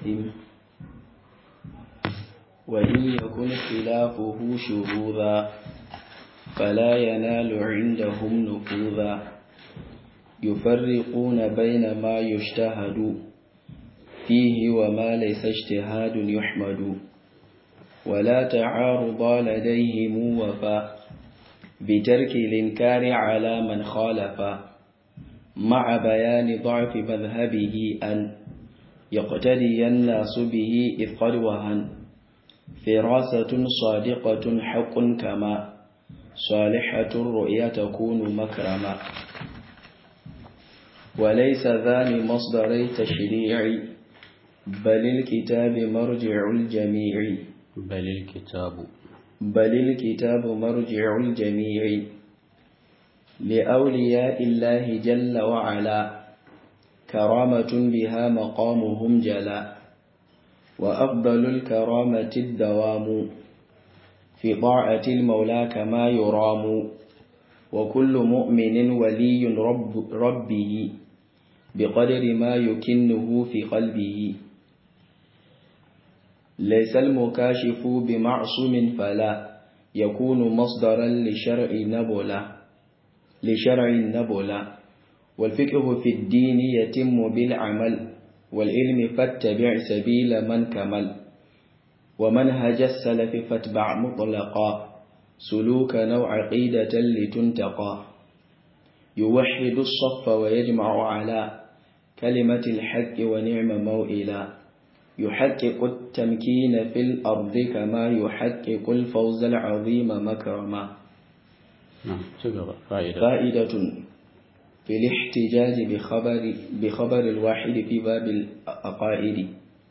يأثم وإن يكن خلافه شذوذا فلا ينال عندهم نفوذا يفرقون بين ما يجتهد فيه وما ليس اجتهاد يحمد ولا تعارض لديهم وفا بترك الإنكار على من خالف مع بيان ضعف مذهبه أن يقتدي الناس به إذ قد وهن فراسة صادقة حق كما صالحة الرؤيا تكون مكرما وليس ذا مصدري تشريع بل الكتاب مرجع الجميع بل الكتاب بل الكتاب مرجع الجميع لأولياء الله جل وعلا كرامة بها مقامهم جلا وأفضل الكرامة الدوام في طاعة المولى كما يرام وكل مؤمن ولي رب ربه بقدر ما يكنه في قلبه ليس المكاشف بمعصوم فلا يكون مصدرا لشرع نبلا لشرع نبلا والفقه في الدين يتم بالعمل والعلم فاتبع سبيل من كمل ومنهج السلف فاتبع مطلقا سلوك نوع عقيدة لتنتقى يوحد الصف ويجمع على كلمة الحق ونعم موئلا يحقق التمكين في الأرض كما يحقق الفوز العظيم مكرما فائدة, فائدة في الاحتجاج بخبر, بخبر الواحد في باب الأقائد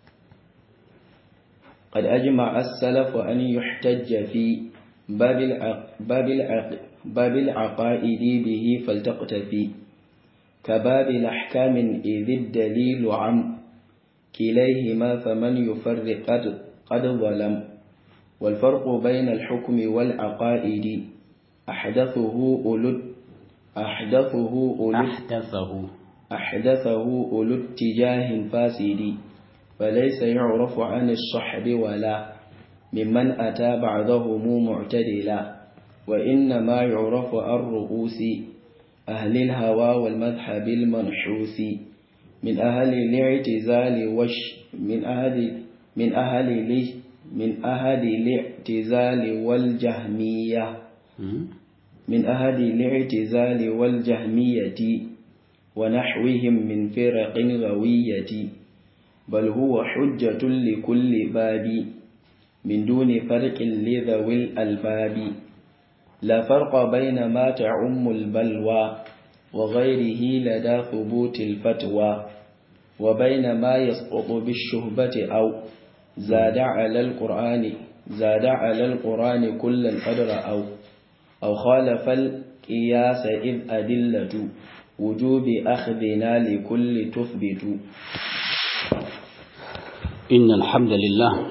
قد أجمع السلف أن يحتج في باب, العق باب, العق باب العقائد به فلتقتفي كباب الأحكام إذ الدليل عم كليهما فمن يفرق قد, قد ظلم والفرق بين الحكم والعقائد أحدثه أولو أحدثه أولو أحدثه أحدثه أولو اتجاه فاسد فليس يعرف عن الصحب ولا ممن أتى بعضهم معتدلا وإنما يعرف عن رؤوس أهل الهوى والمذهب المنحوس من أهل الاعتزال وش من أهل من أهل من أهل الاعتزال والجهمية من أهل الاعتزال والجهمية ونحوهم من فرق غوية بل هو حجة لكل باب من دون فرق لذوي الألباب لا فرق بين ما تعم البلوى وغيره لدى ثبوت الفتوى وبين ما يسقط بالشهبة أو زاد على القرآن زاد على القرآن كل القدر أو أو خالف القياس إذ أدلة وجوب أخذنا لكل تثبت إن الحمد لله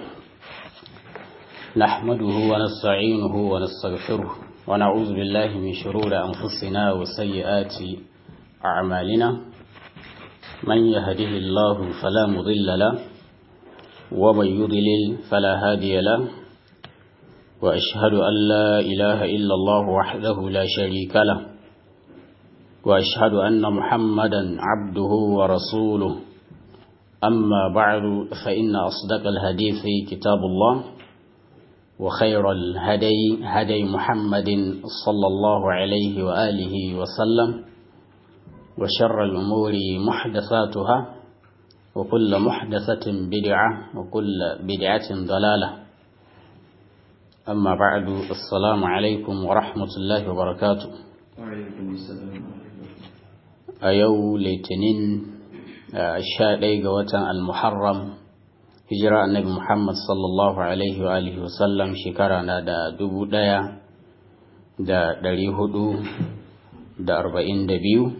نحمده ونستعينه ونستغفره ونعوذ بالله من شرور أنفسنا وسيئات أعمالنا من يهده الله فلا مضل له ومن يضلل فلا هادي له وأشهد أن لا إله إلا الله وحده لا شريك له وأشهد أن محمدا عبده ورسوله أما بعد فإن أصدق الحديث كتاب الله وخير الهدي هدي محمد صلى الله عليه وآله وسلم وشر الأمور محدثاتها وكل محدثة بدعة وكل بدعة ضلالة أما بعد السلام عليكم ورحمة الله وبركاته وعليكم السلام أيو لتنين الشاء وتن المحرم hijira annabi Muhammad sallallahu alaihi wa alihi wasallam shekara na da dubu ɗaya da ɗari hudu da arba'in da biyu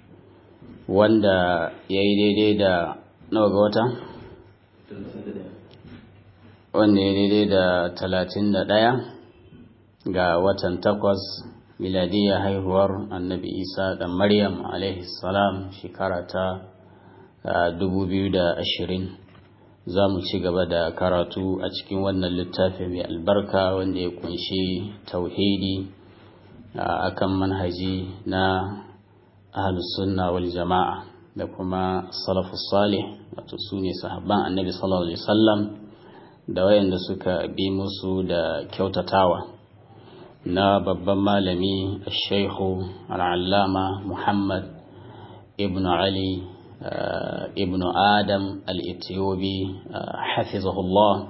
wanda ya yi daidai da nawa ga wata? wanda ya daidai da talatin da ɗaya ga watan takwas miladiyya haihuwar annabi isa da maryam alaihi salam shekara ta dubu biyu da ashirin za mu ci gaba da karatu a cikin wannan littafi mai albarka wanda ya kunshi tauhidi akan manhaji na ahlus sunna wal jama'a da kuma salafus salih wato su ne sahabban annabi sallallahu alaihi wasallam da wayanda suka bi musu da kyautatawa na babban malami shaikhu al'allama muhammad ibn ali ibn adam al-ethiopi hafizahullah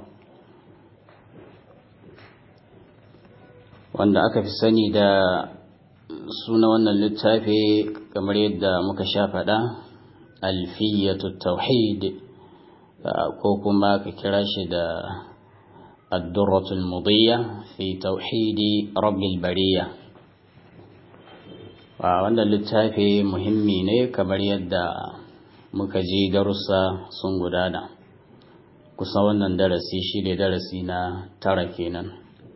wanda aka fi sani da suna wannan littafi kamar yadda muka sha faɗa alfiyatu tauhid ko kuma ka kira shi da addurratul mudiyya fi tauhidi rabbil bariya wannan littafi muhimmi ne kamar yadda muka ji darussa sun gudana kusa wannan darasi shi ne darasi na tara kenan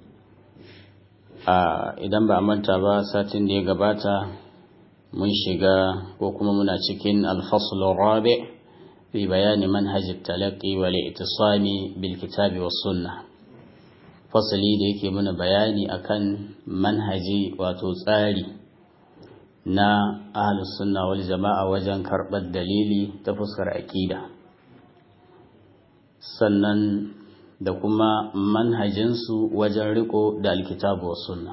idan ba a manta ba satin da ya gabata mun shiga ko kuma muna cikin alfasulun rabi fi bayani manhajin talaki wal itisami bil kitabi was sunna fasali da yake muna bayani akan manhaji wato tsari na ahlus sunna wal jama'a wajen karɓar dalili ta fuskar aƙida sannan da kuma manhajinsu wajen riko da alkitabu wa sunna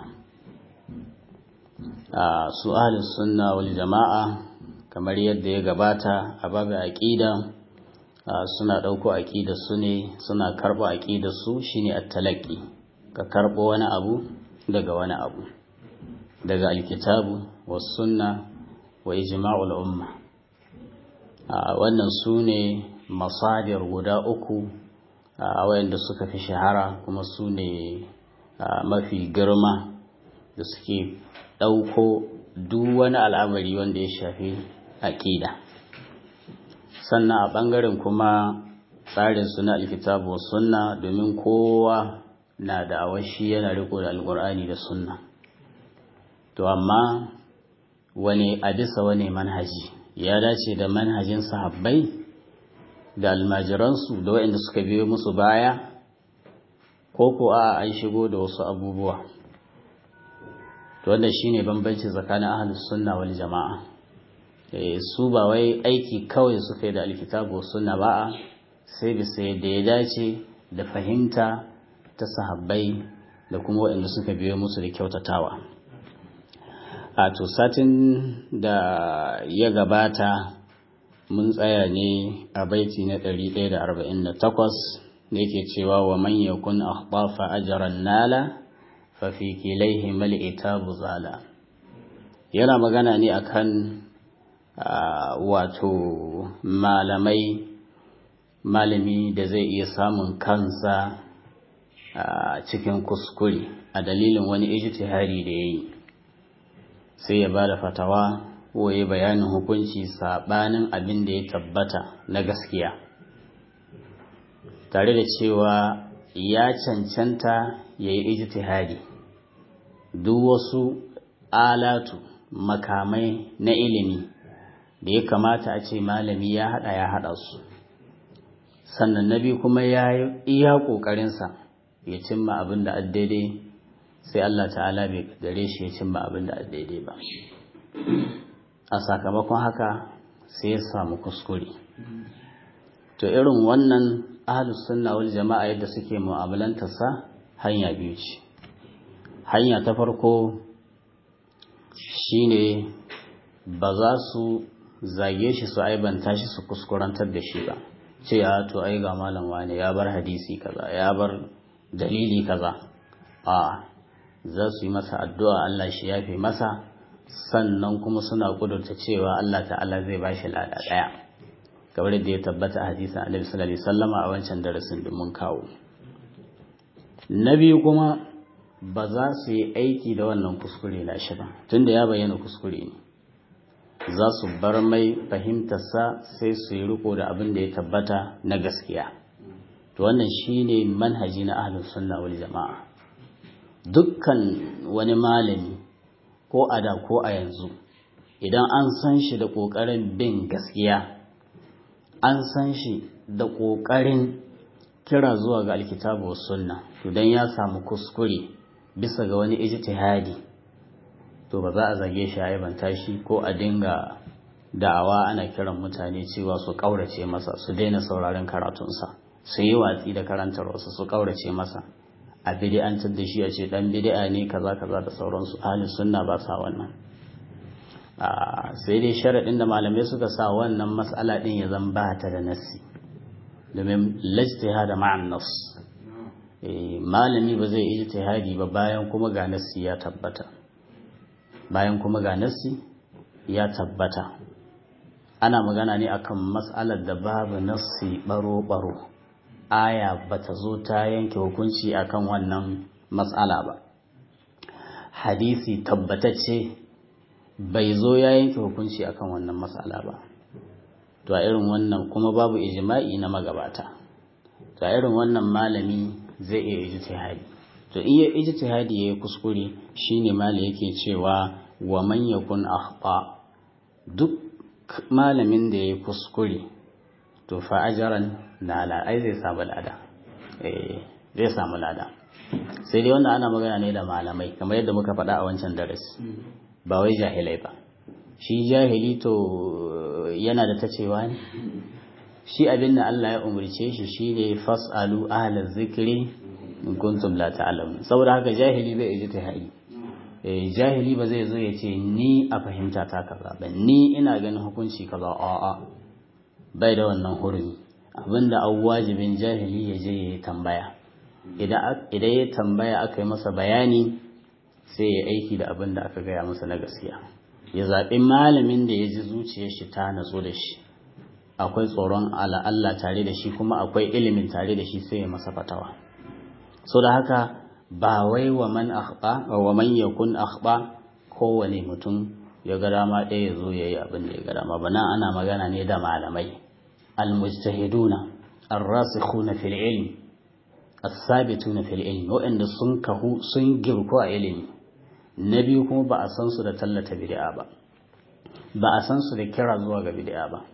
a su ahlus sunna wal jama'a kamar yadda ya gabata a babu aqida suna dauko aqida su ne suna karbo aqida su shine at-talaqi ka karbo wani abu daga wani abu daga alkitabu was sunna wa ijma'ul umma wannan su ne masadir guda uku a wayanda suka fi shahara kuma su ne mafi girma da suke ɗauko duk wani al'amari wanda ya shafi aƙida sannan a ɓangaren kuma tsarin suna alkitabu sunna domin kowa na da awashi yana riko da alƙur'ani da sunna to amma wani a bisa wani manhaji ya dace da manhajin sahabbai da almajiransu da waɗanda suka biyo musu baya ko ko a an shigo da wasu abubuwa to wannan shine bambanci tsakanin ahlus sunna wal jama'a eh su ba wai aiki kawai suka yi da alkitabu sunna ba sai bisa yadda ya dace da fahimta ta sahabbai da kuma waɗanda suka biyo musu da kyautatawa a to satin da ya gabata mun tsaya ne a baiti na 148 da yake cewa wa man yakun akhtafa ajran nala fa fi kilaihi mal itabu zala yana magana ne akan wato malamai malami da zai iya samun kansa cikin kuskure a dalilin wani ijtihadi da yayi sai ya bada fatawa ko ya bayanin hukunci saɓanin abin da ya tabbata na gaskiya tare da cewa ya cancanta ya yi ijtihadi duk wasu alatu makamai na ilimi da ya kamata a ce malami ya haɗa ya haɗa su sannan na biyu kuma ya yi iya ƙoƙarinsa ya cimma abin da daidai sai Allah ta'ala bai gare shi ya cimma abin da daidai ba a sakamakon haka sai ya samu kuskure to irin wannan ahlus sunna wal jama'a yadda suke mu'amalantarsa hanya biyu ce hanya ta farko shine ba za su zage shi su aibanta shi su kuskurantar da shi ba ce ya to ai ga malam wane ya bar hadisi kaza ya bar dalili kaza a za su yi masa addu'a Allah shi yafe masa sannan kuma suna kudurta cewa Allah ta'ala zai ba shi lada ɗaya kamar da ya tabbata a hadisin Annabi sallallahu alaihi wasallama a wancan darasin da mun kawo na biyu kuma ba za su yi aiki da wannan kuskure na shi ba tunda ya bayyana kuskure ne za su bar mai fahimtarsa sai su yi riko da abin da ya tabbata na gaskiya to wannan shine manhaji na ahlus sunna wal jama'a dukkan wani malami ko a da ko a yanzu idan an san shi da ƙoƙarin bin gaskiya an san shi da ƙoƙarin kira zuwa ga alkitabu wa sunna to dan ya samu kuskure bisa ga wani ijtihadi to ba za a zage shi a banta shi ko a dinga da'awa ana kiran mutane cewa su ƙaurace masa su daina sauraron karatunsa su yi watsi da karantar wasu su ƙaurace masa a bid'antar da shi a ce dan bid'a ne kaza kaza da sauransu ahli sunna ba sa wannan sai dai sharaɗin da malamai suka sa wannan matsala ɗin ya zan ba ta da nassi domin lijtihada ma'an nas malami ba zai ijtihadi ba bayan kuma ga nassi ya tabbata bayan kuma ga nassi ya tabbata ana magana ne akan matsalar da babu nassi baro baro aya bata zo ta yanke hukunci akan wannan matsala ba hadisi tabbatacce bai zo ya yanke hukunci akan wannan matsala ba to a irin wannan kuma babu ijma'i na magabata to a irin wannan malami zai iya ijtihadi to iya ijtihadi yayi kuskure shine malami yake cewa wa man yakun akhta duk malamin da yayi kuskure to fa ajran nala ai zai samu lada eh zai samu lada sai dai wannan ana magana ne da malamai kamar yadda muka faɗa a wancan darasi ba wai jahilai ba shi jahili to yana da ta cewa ne shi abin da Allah ya umarce shi shine fasalu ahlaz zikri in kuntum la ta'lamun saboda haka jahili bai ji tahadi eh jahili ba zai zo ya ce ni a fahimta ta kaza ba ni ina ganin hukunci kaza a'a bai da wannan hurumi abinda an wajibin jahili ya je ya tambaya idan ya tambaya aka yi masa bayani sai ya aiki da abin da aka gaya masa na gaskiya ya zaɓi malamin da ya ji zuciyar shi ta natsu da shi akwai tsoron Allah tare da shi kuma akwai ilimin tare da shi sai ya masa fatawa so da haka ba wai wa man akhba wa man yakun akhba kowane mutum ya ga dama ɗaya ya zo ya yi abin da ya ga dama ba nan ana magana ne da malamai almujtahiduna ar-rasikhuna fil ilm as-sabituna fil ilm waɗanda sun kahu sun girko a ilimi na biyu kuma ba a san su da tallata bid'a ba ba a san su da kira zuwa ga bid'a ba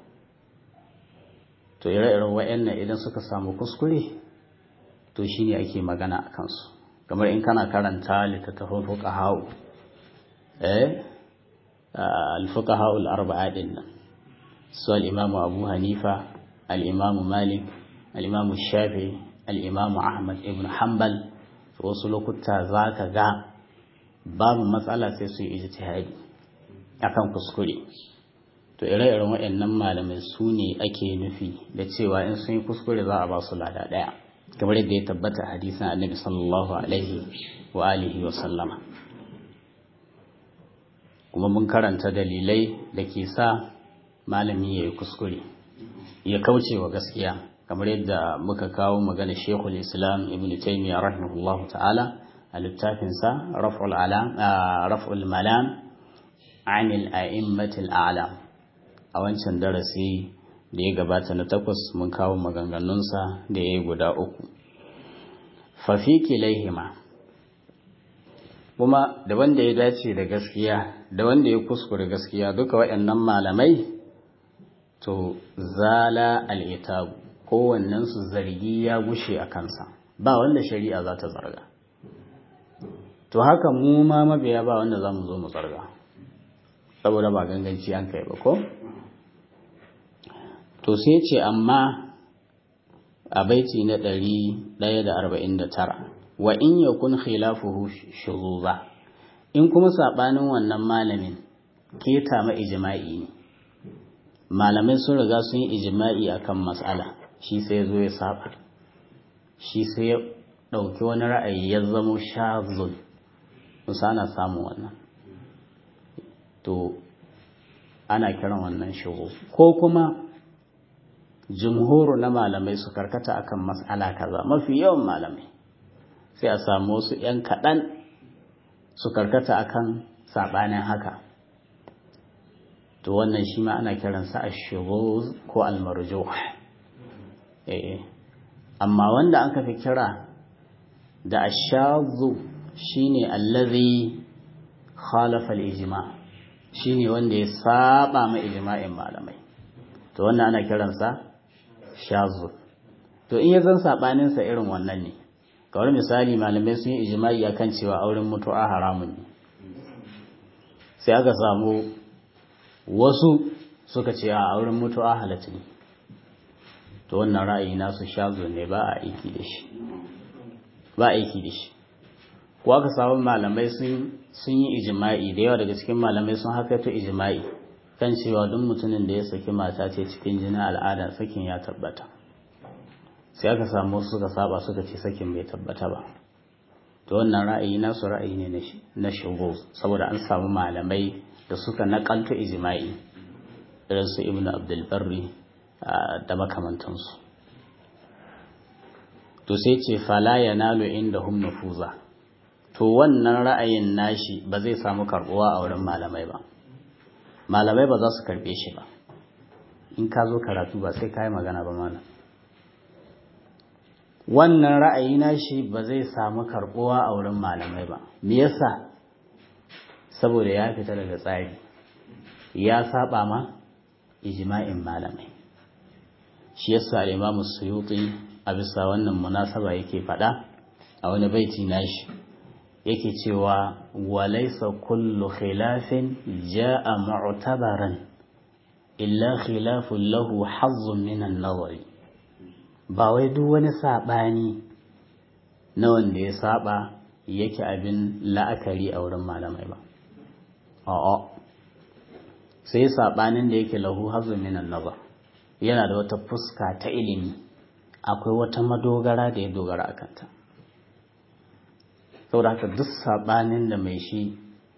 to ire-iren wayannan idan suka samu kuskure to shine ake magana a kansu kamar in kana karanta littattafan fuqaha'u eh al-fuqaha'u al-arba'a din nan su al-imam Abu Hanifa al-imam Malik al-imam Shafi al-imam Ahmad ibn Hanbal wasu lokuta zaka ga babu matsala sai su yi ijtihadi akan kuskure to ire-iren waɗannan malamai su ne ake nufi da cewa in sun yi kuskure za a ba su lada ɗaya kamar yadda ya tabbata hadisin annabi sallallahu alaihi wa alihi wa sallama kuma mun karanta dalilai da ke sa malami ya yi kuskure ya kauce wa gaskiya kamar yadda muka kawo magana shekul islam ibn taymiyyah rahimahullahu ta'ala a littafinsa raf'ul malam anil a'immatil a'lam a wancan darasi da ya gabata na takwas mun kawo maganganunsa da ya yi guda uku fafiki laihima kuma da wanda ya dace da gaskiya da wanda ya kuskure gaskiya duka waɗannan malamai to zala al'itabu kowannensu zargi ya gushe a kansa ba wanda shari'a za ta zarga to haka mu ma mabiya ba wanda za mu zo mu zarga saboda ba ganganci an kai ba ko to sai ce amma a baiti na ɗari ɗaya da arba'in da tara wa in ya kun khilafuhu shuzuza in kuma saɓanin wannan malamin keta ma ijima'i ne malamai sun riga sun yi ijima'i akan matsala shi sai zo ya saba shi sai ya ɗauki wani ra'ayi ya zamo shazun musa ana samun wannan to ana kiran wannan shigo ko kuma jumhuru na malamai su karkata akan mas'ala kaza mafi yawan malamai sai a samu wasu 'yan kaɗan su karkata akan saɓanin haka to wannan shi ma ana kiransa a shigo ko almarjo amma wanda aka fi kira da ashazu shine allazi khalafa al-ijma shine wanda ya saba ma ijma'in malamai to wannan ana kiransa shazu to in ya zan saɓaninsa irin wannan ne kawai misali malamai sun yi ijimai akan cewa auren mutu'a haramun ne sai aka samu wasu suka ce a auren mutu'a halatta ne to wannan ra'ayi nasu shazo ne ba a aiki da shi ba aiki da shi ko aka samu malamai sun sun yi ijma'i da yawa daga cikin malamai sun hakaito ijma'i kan cewa duk mutumin da ya saki mata ce cikin jinin al'ada sakin ya tabbata sai aka samu wasu suka saba suka ce sakin bai tabbata ba to wannan ra'ayi nasu ra'ayi ne na shigo saboda an samu malamai da suka nakalto ijma'i irin su ibnu abdul barri da makamantansu to sai ce fala yanalu inda hum nufuza to wannan ra'ayin nashi ba zai samu karbuwa a wurin malamai ba malamai ba za su karbe shi ba in ka zo karatu ba sai ka yi magana ba mana wannan ra'ayi nashi ba zai samu karbuwa a wurin malamai ba me yasa saboda ya fita daga tsari ya saba ma ijma'in malamai shi yasa al-Imam Suyuti a bisa wannan munasaba yake fada a wani baiti nashi yake cewa walaysa kullu khilafin jaa mu'tabaran illa khilafun lahu hazzun min an-nazari ba wai duk wani sabani na wanda ya saba yake abin la'akari a wurin malamai ba a'a sai sabanin da yake lahu hazzun min an-nazar yana da wata fuska ta ilimi akwai wata madogara da ya dogara a kanta saboda haka duk saɓanin da mai shi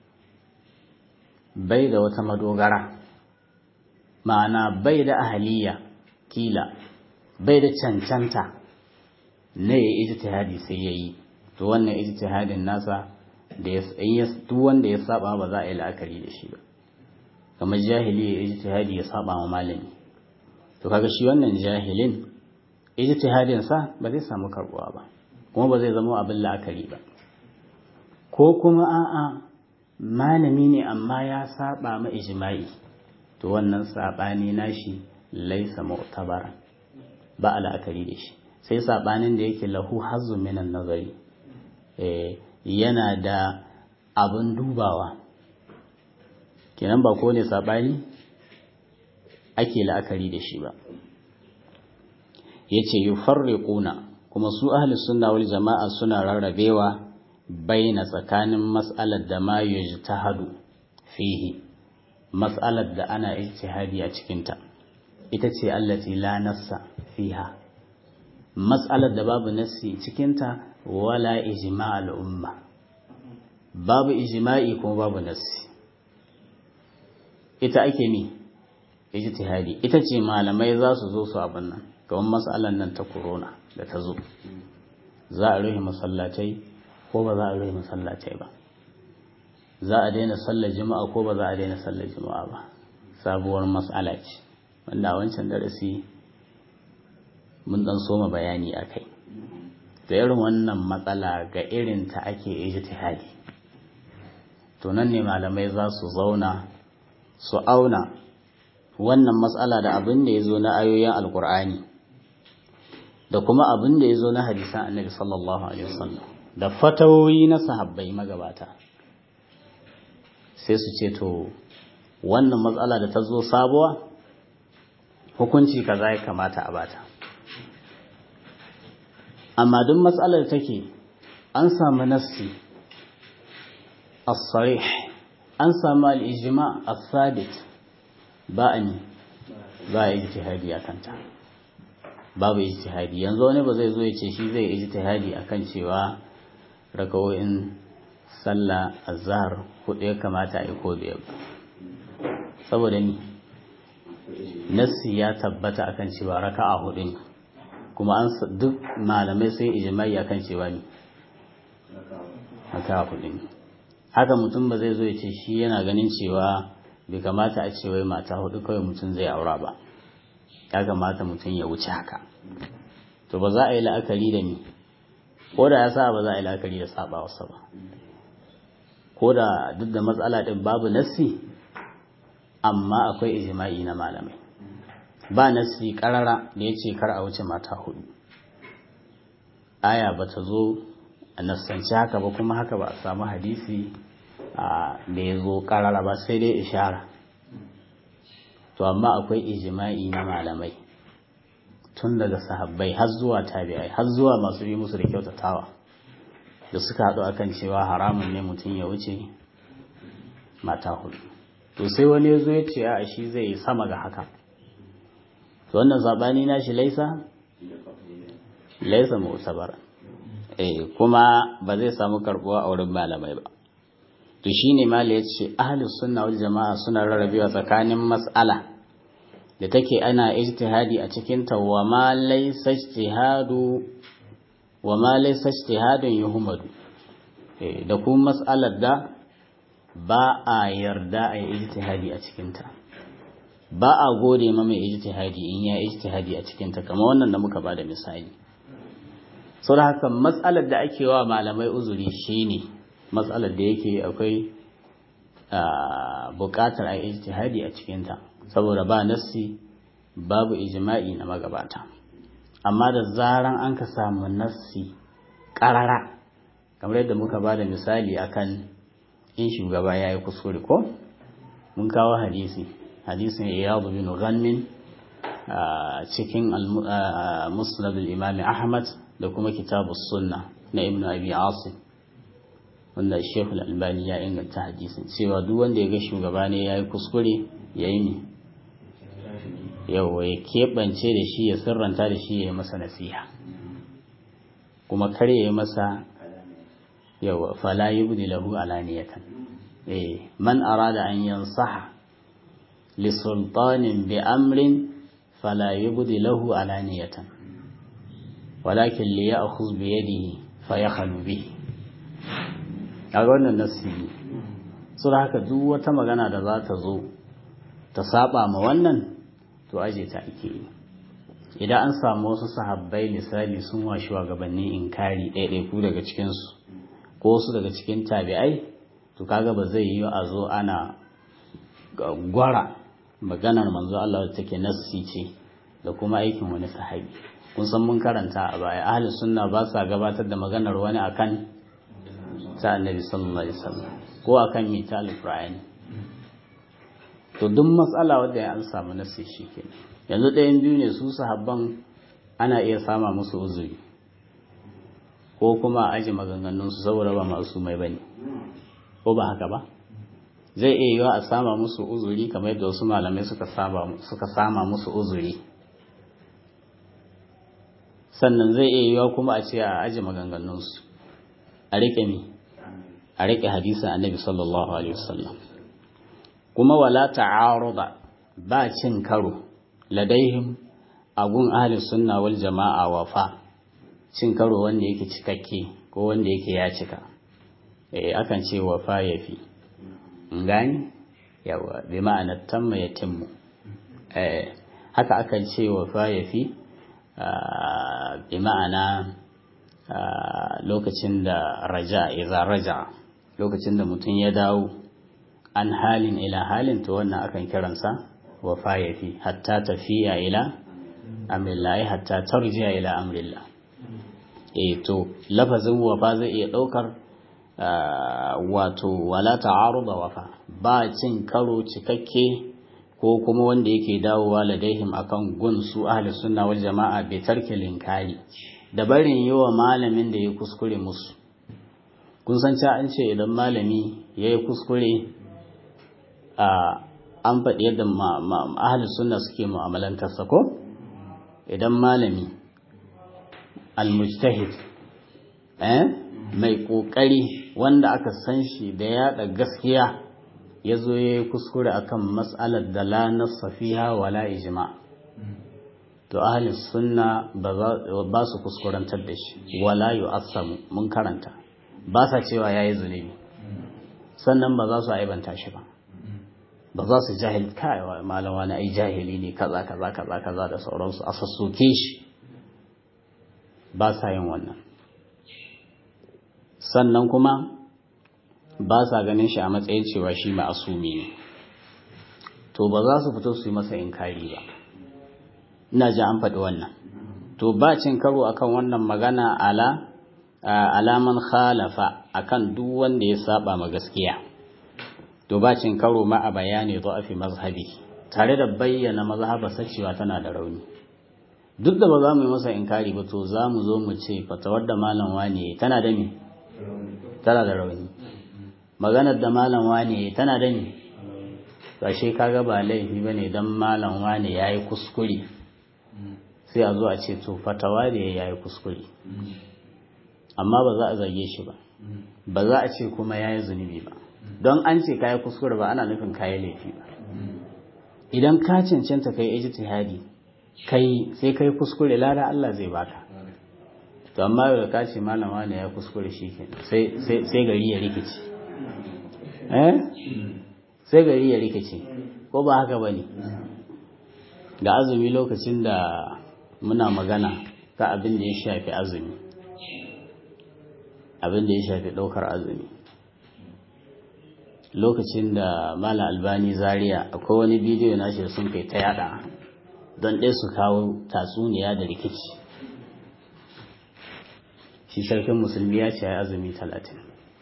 bai da wata madogara ma'ana bai da ahaliya kila bai da cancanta na ya ijtihadi sai ya yi to wannan ijtihadin nasa da ya duk wanda ya saba ba za a yi la'akari da shi ba kamar jahili ya ijtihadi ya saba ma malami to kaga shi wannan jahilin ijtihadin sa ba zai samu karbuwa ba kuma ba zai zama abin la'akari ba ko kuma a'a malami ne amma ya saba ma ijma'i to wannan sabani nashi laisa mu'tabara ba a la'akari da shi sai sabanin da yake lahu hazzu minan nazari eh yana da abin dubawa kenan ba ko ne sabani ake la'akari da shi ba yace yufarriquna kuma su ahli sunna wal jama'a suna rarrabewa baina tsakanin mas'alar da ma yujtahadu fihi mas'alar da ana ijtihadi a cikin ta ita ce allati la nassa fiha mas'alar da babu nassi cikin ta wala ijma' al umma babu ijma'i kuma babu nassi ita ake mi ijtihadi ita ce malamai za su zo su abin nan kamar matsalan nan ta corona da ta zo za a rufe masallatai ko ba za a rufe masallatai ba za a daina sallar juma'a ko ba za a daina sallar juma'a ba sabuwar matsala ce wanda a wancan darasi mun dan soma bayani a kai da irin wannan matsala ga irin ta ake ijtihadi to nan ne malamai za su zauna su auna wannan matsala da abin da ya zo na ayoyin alkur'ani da kuma abin da ya zo na hadisan annabi sallallahu alaihi wasallam da fatawoyi na sahabbai magabata sai su ce to wannan matsala da ta zo sabuwa hukunci kaza ya kamata a bata amma duk matsalar take an samu nassi as-sarih an samu al-ijma as-sabit ba a ne ba a ijtihadi a kanta babu ijtihadi yanzu wani ba zai zo ya ce shi zai ijtihadi akan cewa rakawoyin sallah azhar hudu ya kamata a yi ko biyar saboda ni nassi ya tabbata akan cewa raka'a hudu ne kuma an duk malamai sai ijma'i akan cewa ne raka'a hudu ne haka mutum ba zai zo ya ce shi yana ganin cewa bai kamata a ce wai mata hudu kawai mutum zai aura ba ya kamata mutum ya wuce haka to ba za a yi la'akari da ni ko da ya sa ba za a yi la'akari da saba wasa ba ko da duk da matsala din babu nassi amma akwai ijma'i na malamai ba nasi karara da ya ce kar a wuce mata hudu aya ba ta zo a nassanci haka ba kuma haka ba a samu hadisi da ya zo karara ba sai dai ishara to amma akwai ijima'i na malamai tun daga sahabbai har zuwa tabi'ai har zuwa masu yi musu da kyautatawa da suka haɗu akan cewa haramun ne mutum ya wuce mata hudu to sai wani ya zo ya ce a shi zai yi sama ga haka to wannan zaɓani na shi laisa laisa mu'tabar eh kuma ba zai samu karbuwa a wurin malamai ba to shine mali ya ce ahlus sunna wal jama'a suna rarrabewa tsakanin mas'ala da take ana ijtihadi a cikin ta wa ma laysa ijtihadu wa ma laysa ijtihadun yuhmadu eh da kuma mas'alar da ba a yarda a yi ijtihadi a cikin ta ba a gode ma mai ijtihadi in ya ijtihadi a cikin ta kamar wannan da muka bada misali sau da haka matsalar da ake wa malamai uzuri shine matsalar da yake akwai bukatar a ijtihadi a cikinta saboda ba nassi babu ijma'i na magabata amma da zaran an ka samu nassi karara kamar yadda muka ba da misali akan in shugaba ya yi kuskure ko mun kawo hadisi hadisin iyadu bin ghanmin cikin musnad al-imam ahmad da kuma kitabu sunna na ibnu abi asim wanda shekul albani ya inganta hadisin cewa duk wanda ya ga shugaba ne ya yi kuskure ya yi ne yawa ya keɓance da shi ya sirranta da shi ya yi masa nasiha kuma kar ya yi masa yawa fala yubdi lahu alaniyatan eh man arada an yansaha li sultanin bi amrin fala yubdi lahu alaniyatan walakin li ya'khudh bi yadihi fa yakhlu bihi kaga wannan nasibi so da haka duk wata magana da za ta zo ta saba ma wannan to aje ta ake yi idan an samu wasu sahabbai misali sun wa shugabanni inkari ɗaiɗaiku daga cikinsu ko wasu daga cikin tabi'ai to kaga ba zai yi a zo ana gwara maganar manzo Allah da take nassi ce da kuma aikin wani sahabi kun san mun karanta a baya ahli sunna ba sa gabatar da maganar wani akan ta annabi sallallahu alaihi wasallam ko akan mita alqur'ani to duk matsala wanda ya an samu nassi shikenan yanzu ɗayan biyu ne su sahabban ana iya sama musu uzuri ko kuma aji maganganun su saboda ba masu mai bane ko ba haka ba zai iya yiwa a sama musu uzuri kamar yadda wasu malamai suka saba suka sama musu uzuri sannan zai iya yiwa kuma a ce a aji maganganun su a rike mi a riƙe hadisin annabi sallallahu alaihi wasallam kuma wala ta'aruda ba cin karo ladaihim agun ahli sunna wal jama'a wafa cin karo wanda yake cikakke ko wanda yake ya cika eh akan ce wafa yafi ngani yawa bi ma'ana tamma yatimmu eh haka akan ce wafa yafi bi ma'ana lokacin da raja idza raja lokacin da mutum ya dawo an halin ila halin to wannan akan kiransa wafa yafi hatta tafiya ila amrillahi hatta tarjiya ila amrillah eh to lafazin wafa zai iya daukar wato wala ta'aruda wafa ba cin karo cikakke ko kuma wanda yake dawowa ladaihim akan gun su ahli sunna wal jama'a bai tarke linkari da barin yi wa malamin da ya kuskure musu kun san ca an ce idan malami ya yi kuskure a an faɗi yadda ahli sunna suke mu'amalantarsa ko idan malami almujtahid eh mai ƙoƙari wanda aka san shi da yaɗa gaskiya ya zo ya yi kuskure akan matsalar da la nassa fiha wala ijma to ahli sunna ba su kuskurantar da shi wala yu'assamu mun karanta ba sa cewa yayi zunubi sannan ba za su aibanta shi ba ba za su jahil kai malam wani ai jahili ne kaza kaza kaza kaza da sauransu a sassoke shi ba sa yin wannan sannan kuma ba sa ganin shi a matsayin cewa shi ma'asumi ne to ba za su fito su yi masa inkari ba ina ji an faɗi wannan to ba cin karo akan wannan magana ala alaman khalafa akan duk wanda ya saba ma gaskiya to ba cin karo ma a bayani fi mazhabi tare da bayyana mazhabarsa cewa tana da rauni duk da ba za mu yi masa inkari ba to za mu zo mu ce fatawar da malam wane tana da me tana da rauni maganar da malam wane tana da me kashe kaga ba laifi bane dan malam wane yayi kuskure sai a zo a ce to fatawa da yayi kuskure amma ba za a zage shi ba ba za a ce kuma yayi zunubi ba don an ce kayi kuskure ba ana nufin kayi laifi ba idan ka cancanta kai ijtihadi kai sai kai kuskure lada Allah zai baka to amma yau da ka ce malama ne ya kuskure shi ke sai sai gari ya rikice eh sai gari ya rikice ko ba haka bane da azumi lokacin da muna magana ta abin da ya shafi azumi abin da ya shafi ɗaukar azumi lokacin da mala albani zaria akwai wani bidiyo na shi sun kai ta yada don ɗaya su kawo tatsuniya da rikici shi sarkin musulmi ya ce ya azumi talatin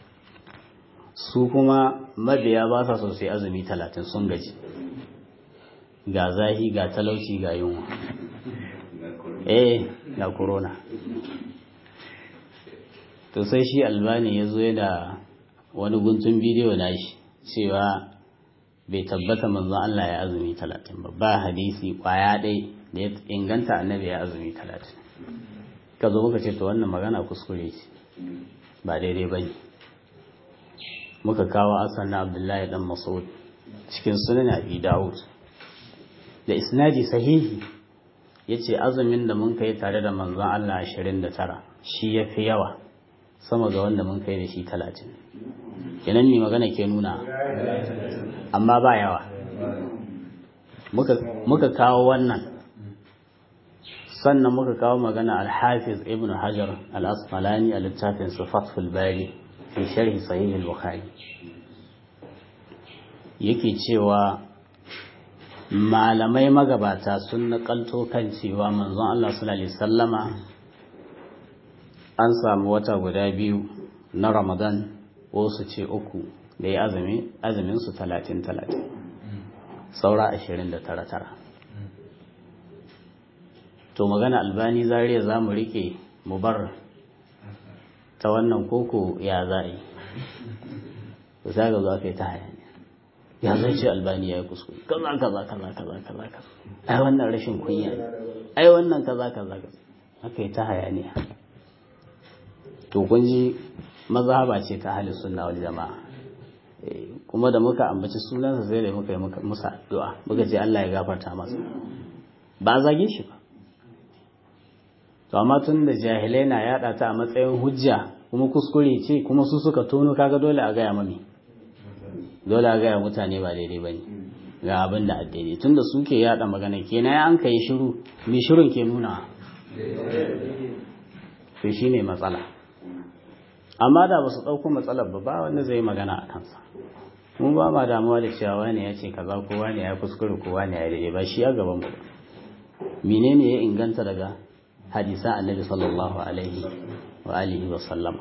su kuma mabiya ba sa sosai azumi talatin sun gaji ga zahi ga talauci ga yunwa eh ga corona to sai shi albani ya zo da wani guntun bidiyo na shi cewa bai tabbata manzon Allah ya azumi talatin ba ba hadisi kwaya ɗai da ya inganta annabi ya azumi talatin ka zo muka ce to wannan magana kuskure ce ba daidai ba ne muka kawo asan na abdullahi dan mas'ud cikin sunan abi dawud da isnadi sahihi yace azumin da mun kai tare da manzon Allah 29 shi yafi yawa sama ga wanda mun kai da shi 30 kenan ne magana ke nuna amma ba yawa muka kawo wannan sannan muka kawo magana al-hafiz ibn hajar al-asqalani a littafin sifatul bari fi sharhi sahih al-bukhari yake cewa malamai magabata sun nakalto kan cewa manzon Allah sallallahu alaihi wasallama an samu wata guda biyu na Ramadan wasu ce uku da ya azumi azumin su talatin talatin saura ashirin da tara tara to magana albani zariya za mu rike mu bar ta wannan koko ya za a yi to sai ga za ka yi ta hayaniya ya zai ce albani ya yi kuskure kaza kaza kaza kaza kaza kaza ai wannan rashin kunya ne ai wannan kaza kaza kaza haka yi ta hayaniya to kun ji mazhaba ce ta halin sunna wal jama'a kuma da muka ambaci sunansa sai da muka yi musa addu'a muka ce Allah ya gafarta masa ba zage shi ba to amma tun da jahilai na yada ta a matsayin hujja kuma kuskure ce kuma su suka tono kaga dole a gaya mami dole a gaya mutane ba daidai ba ne ga abin da daidai tun da suke yada magana kenan ya an ka yi shiru mai shirin ke nuna to shi ne matsala amma da ba su ɗauko matsalar ba ba wanda zai magana a kansa mun ba ma damuwa da cewa wani ya ce kaza ko wani ya kuskure ko wani ya daidai ba shi ya gaban mu menene ya inganta daga hadisa annabi sallallahu alaihi wa alihi wa sallama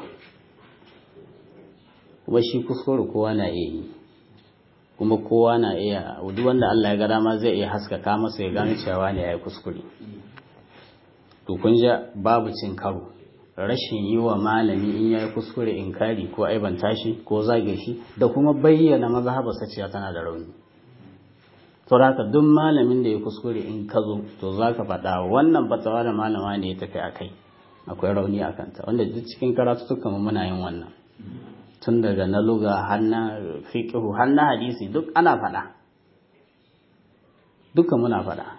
kuma shi kuskure kowa na iya yi kuma kowa na iya duk wanda Allah ya ga dama zai iya haskaka masa ya gano cewa ne yayi kuskure to kun ja babu cin karo rashin yi wa malami in yayi kuskure inkari ko aibanta shi ko zage shi da kuma bayyana mazhabarsa cewa tana da rauni to haka duk malamin da ya kuskure in ka zo to zaka faɗa wannan fatawa da malama ne ya tafi akai akwai rauni a kanta wanda duk cikin karatu mu muna yin wannan tun daga na luga har na fiqhu har na hadisi duk ana faɗa duka muna faɗa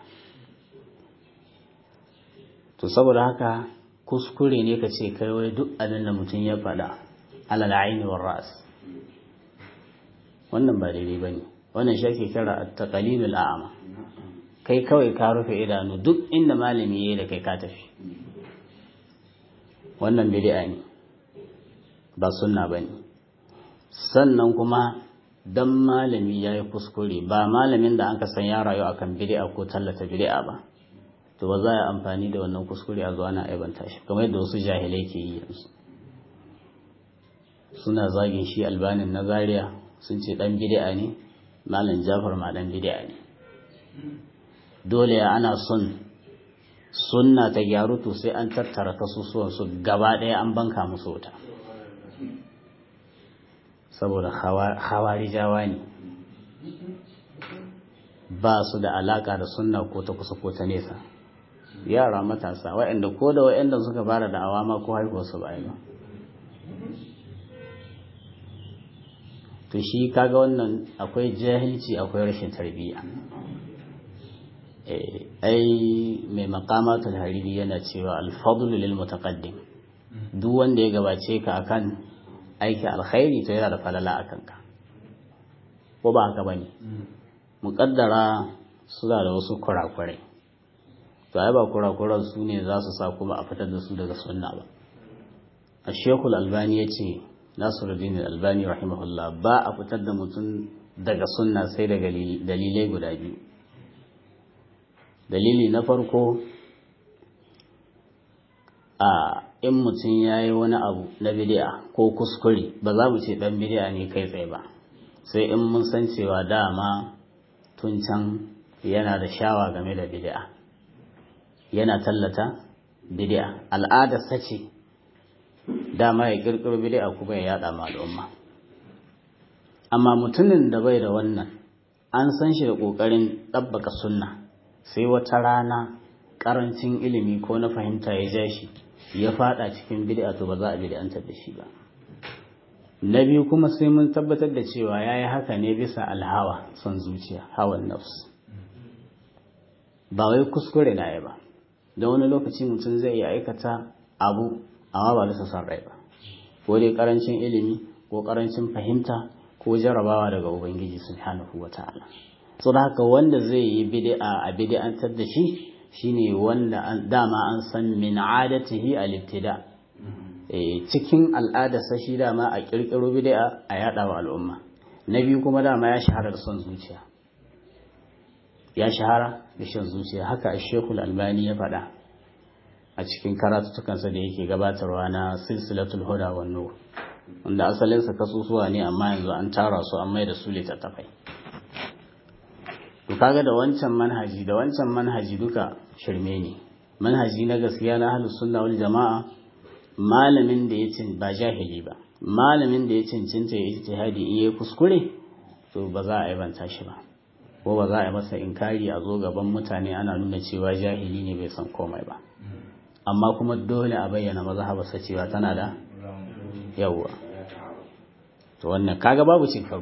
to saboda haka kuskure ne ka ce kai wai duk abin da mutum ya faɗa alal aini war ras wannan ba daidai bane wannan shi ake kira at-taqlidul a'ma kai kawai ka rufe idanu duk inda malami yayi da kai ka tafi wannan bid'a ne ba sunna bane sannan kuma dan malami yayi kuskure ba malamin da anka san ya rayu akan bid'a ko tallata bid'a ba to ba za a yi amfani da wannan kuskure a zuwa na aibanta shi kamar yadda wasu jahilai ke yi yanzu suna zagin shi albanin na zaria sun ce dan bid'a ne malam jafar ma dan bid'a ne dole ana son sunna ta gyaru to sai an tattara kasusuwan su gaba ɗaya an banka musu wuta saboda hawarijawa ne ba su da alaka da sunna ko ta kusa ko ta nesa yara matasa waɗanda ko da waɗanda suka fara da awama ko haihuwar su ba ba to shi kaga wannan akwai jahilci akwai rashin tarbiyya ai mai makamatul hariri yana cewa alfadlu lil mutaqaddim duk wanda ya gabace ka akan aiki alkhairi to yana da falala akan ka ko ba haka bane muqaddara suna da wasu kurakurai to ai ba kurakuran su ne za su sa kuma a fitar da su daga sunna ba a shekul albani ya ce nasiruddin albani rahimahullah ba a fitar da mutum daga sunna sai daga dalilai guda biyu dalili na farko a in mutum ya yi wani abu na bidi'a ko kuskure ba za mu ce dan bidi'a ne kai tsaye ba sai in mun san cewa dama tun can yana da shawa game da bidi'a yana tallata bidi'a al'adar sace dama ya kirkiro bidi'a kuma ya yada ma al'umma amma mutumin da bai da wannan an san shi da kokarin ɗabbaka sunna sai wata rana karancin ilimi ko na fahimta ya ja shi ya fada cikin bid'a to ba za a bid'antar da shi ba na biyu kuma sai mun tabbatar da cewa yayi haka ne bisa alhawa son zuciya hawan nafs ba wai kuskure na yi ba da wani lokaci mutum zai iya aikata abu amma ba bisa son rai ba ko dai karancin ilimi ko karancin fahimta ko jarabawa daga ubangiji subhanahu wata'ala so da haka wanda zai yi bid'a a bid'antar da shi shine wanda dama an san min adatihi al-ibtida cikin al'adarsa shi dama a kirkiro bid'a a yada wa al'umma na biyu kuma dama ya shahara da son zuciya ya shahara da shan zuciya haka Sheikhul Albani ya faɗa a cikin karatutukansa da yake gabatarwa na silsilatul huda wan nur wanda asalinsa kasusuwa ne amma yanzu an tara su an mai da su littattafai to kaga da wancan manhaji da wancan manhaji duka shirme ne manhaji na gaskiya na ahlus sunna wal jamaa malamin da ya ba jahili ba malamin da ya cincinta ya ijtihadi in yayi kuskure to ba za a aibanta shi ba ko ba za a yi masa inkari a zo gaban mutane ana nuna cewa jahili ne bai san komai ba amma kuma dole a bayyana mazhabarsa cewa tana da yawwa to wannan kaga babu cin karo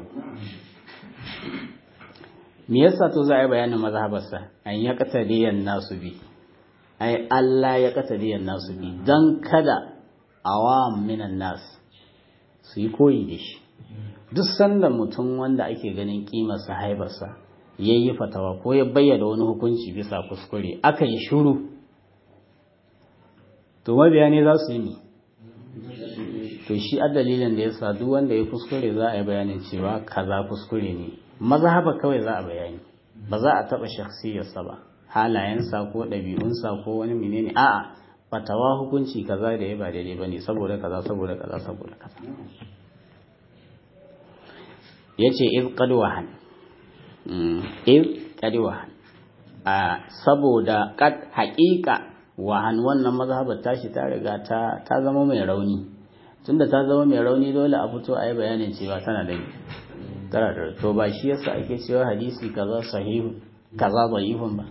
me yasa to za a yi bayanin mazhabarsa an ya qatadiyan nasu bi ai Allah ya qatadiyan nasu bi dan kada awam minan nas su yi koyi da shi duk sanda mutum wanda ake ganin kimarsa haibarsa ya yi fatawa ko ya bayyana wani hukunci bisa kuskure aka yi shuru to mabiya ne za su yi ne to shi a dalilin da ya sa duk wanda ya kuskure za a yi bayanin cewa kaza kuskure ne mazhaba kawai za a bayani ba za a taɓa shakhsiyarsa ba halayensa ko ɗabi'unsa ko wani menene a'a fatawa hukunci kaza da ya ba daidai bane saboda kaza saboda kaza saboda kaza yace iz qad wahan iz qad wahan a saboda kad haƙiƙa wahan wannan mazhabar tashi ta riga ta ta zama mai rauni tunda ta zama mai rauni dole a fito a yi bayanin cewa tana da tana da to ba shi yasa ake cewa hadisi kaza sahihu kaza da'ifun ba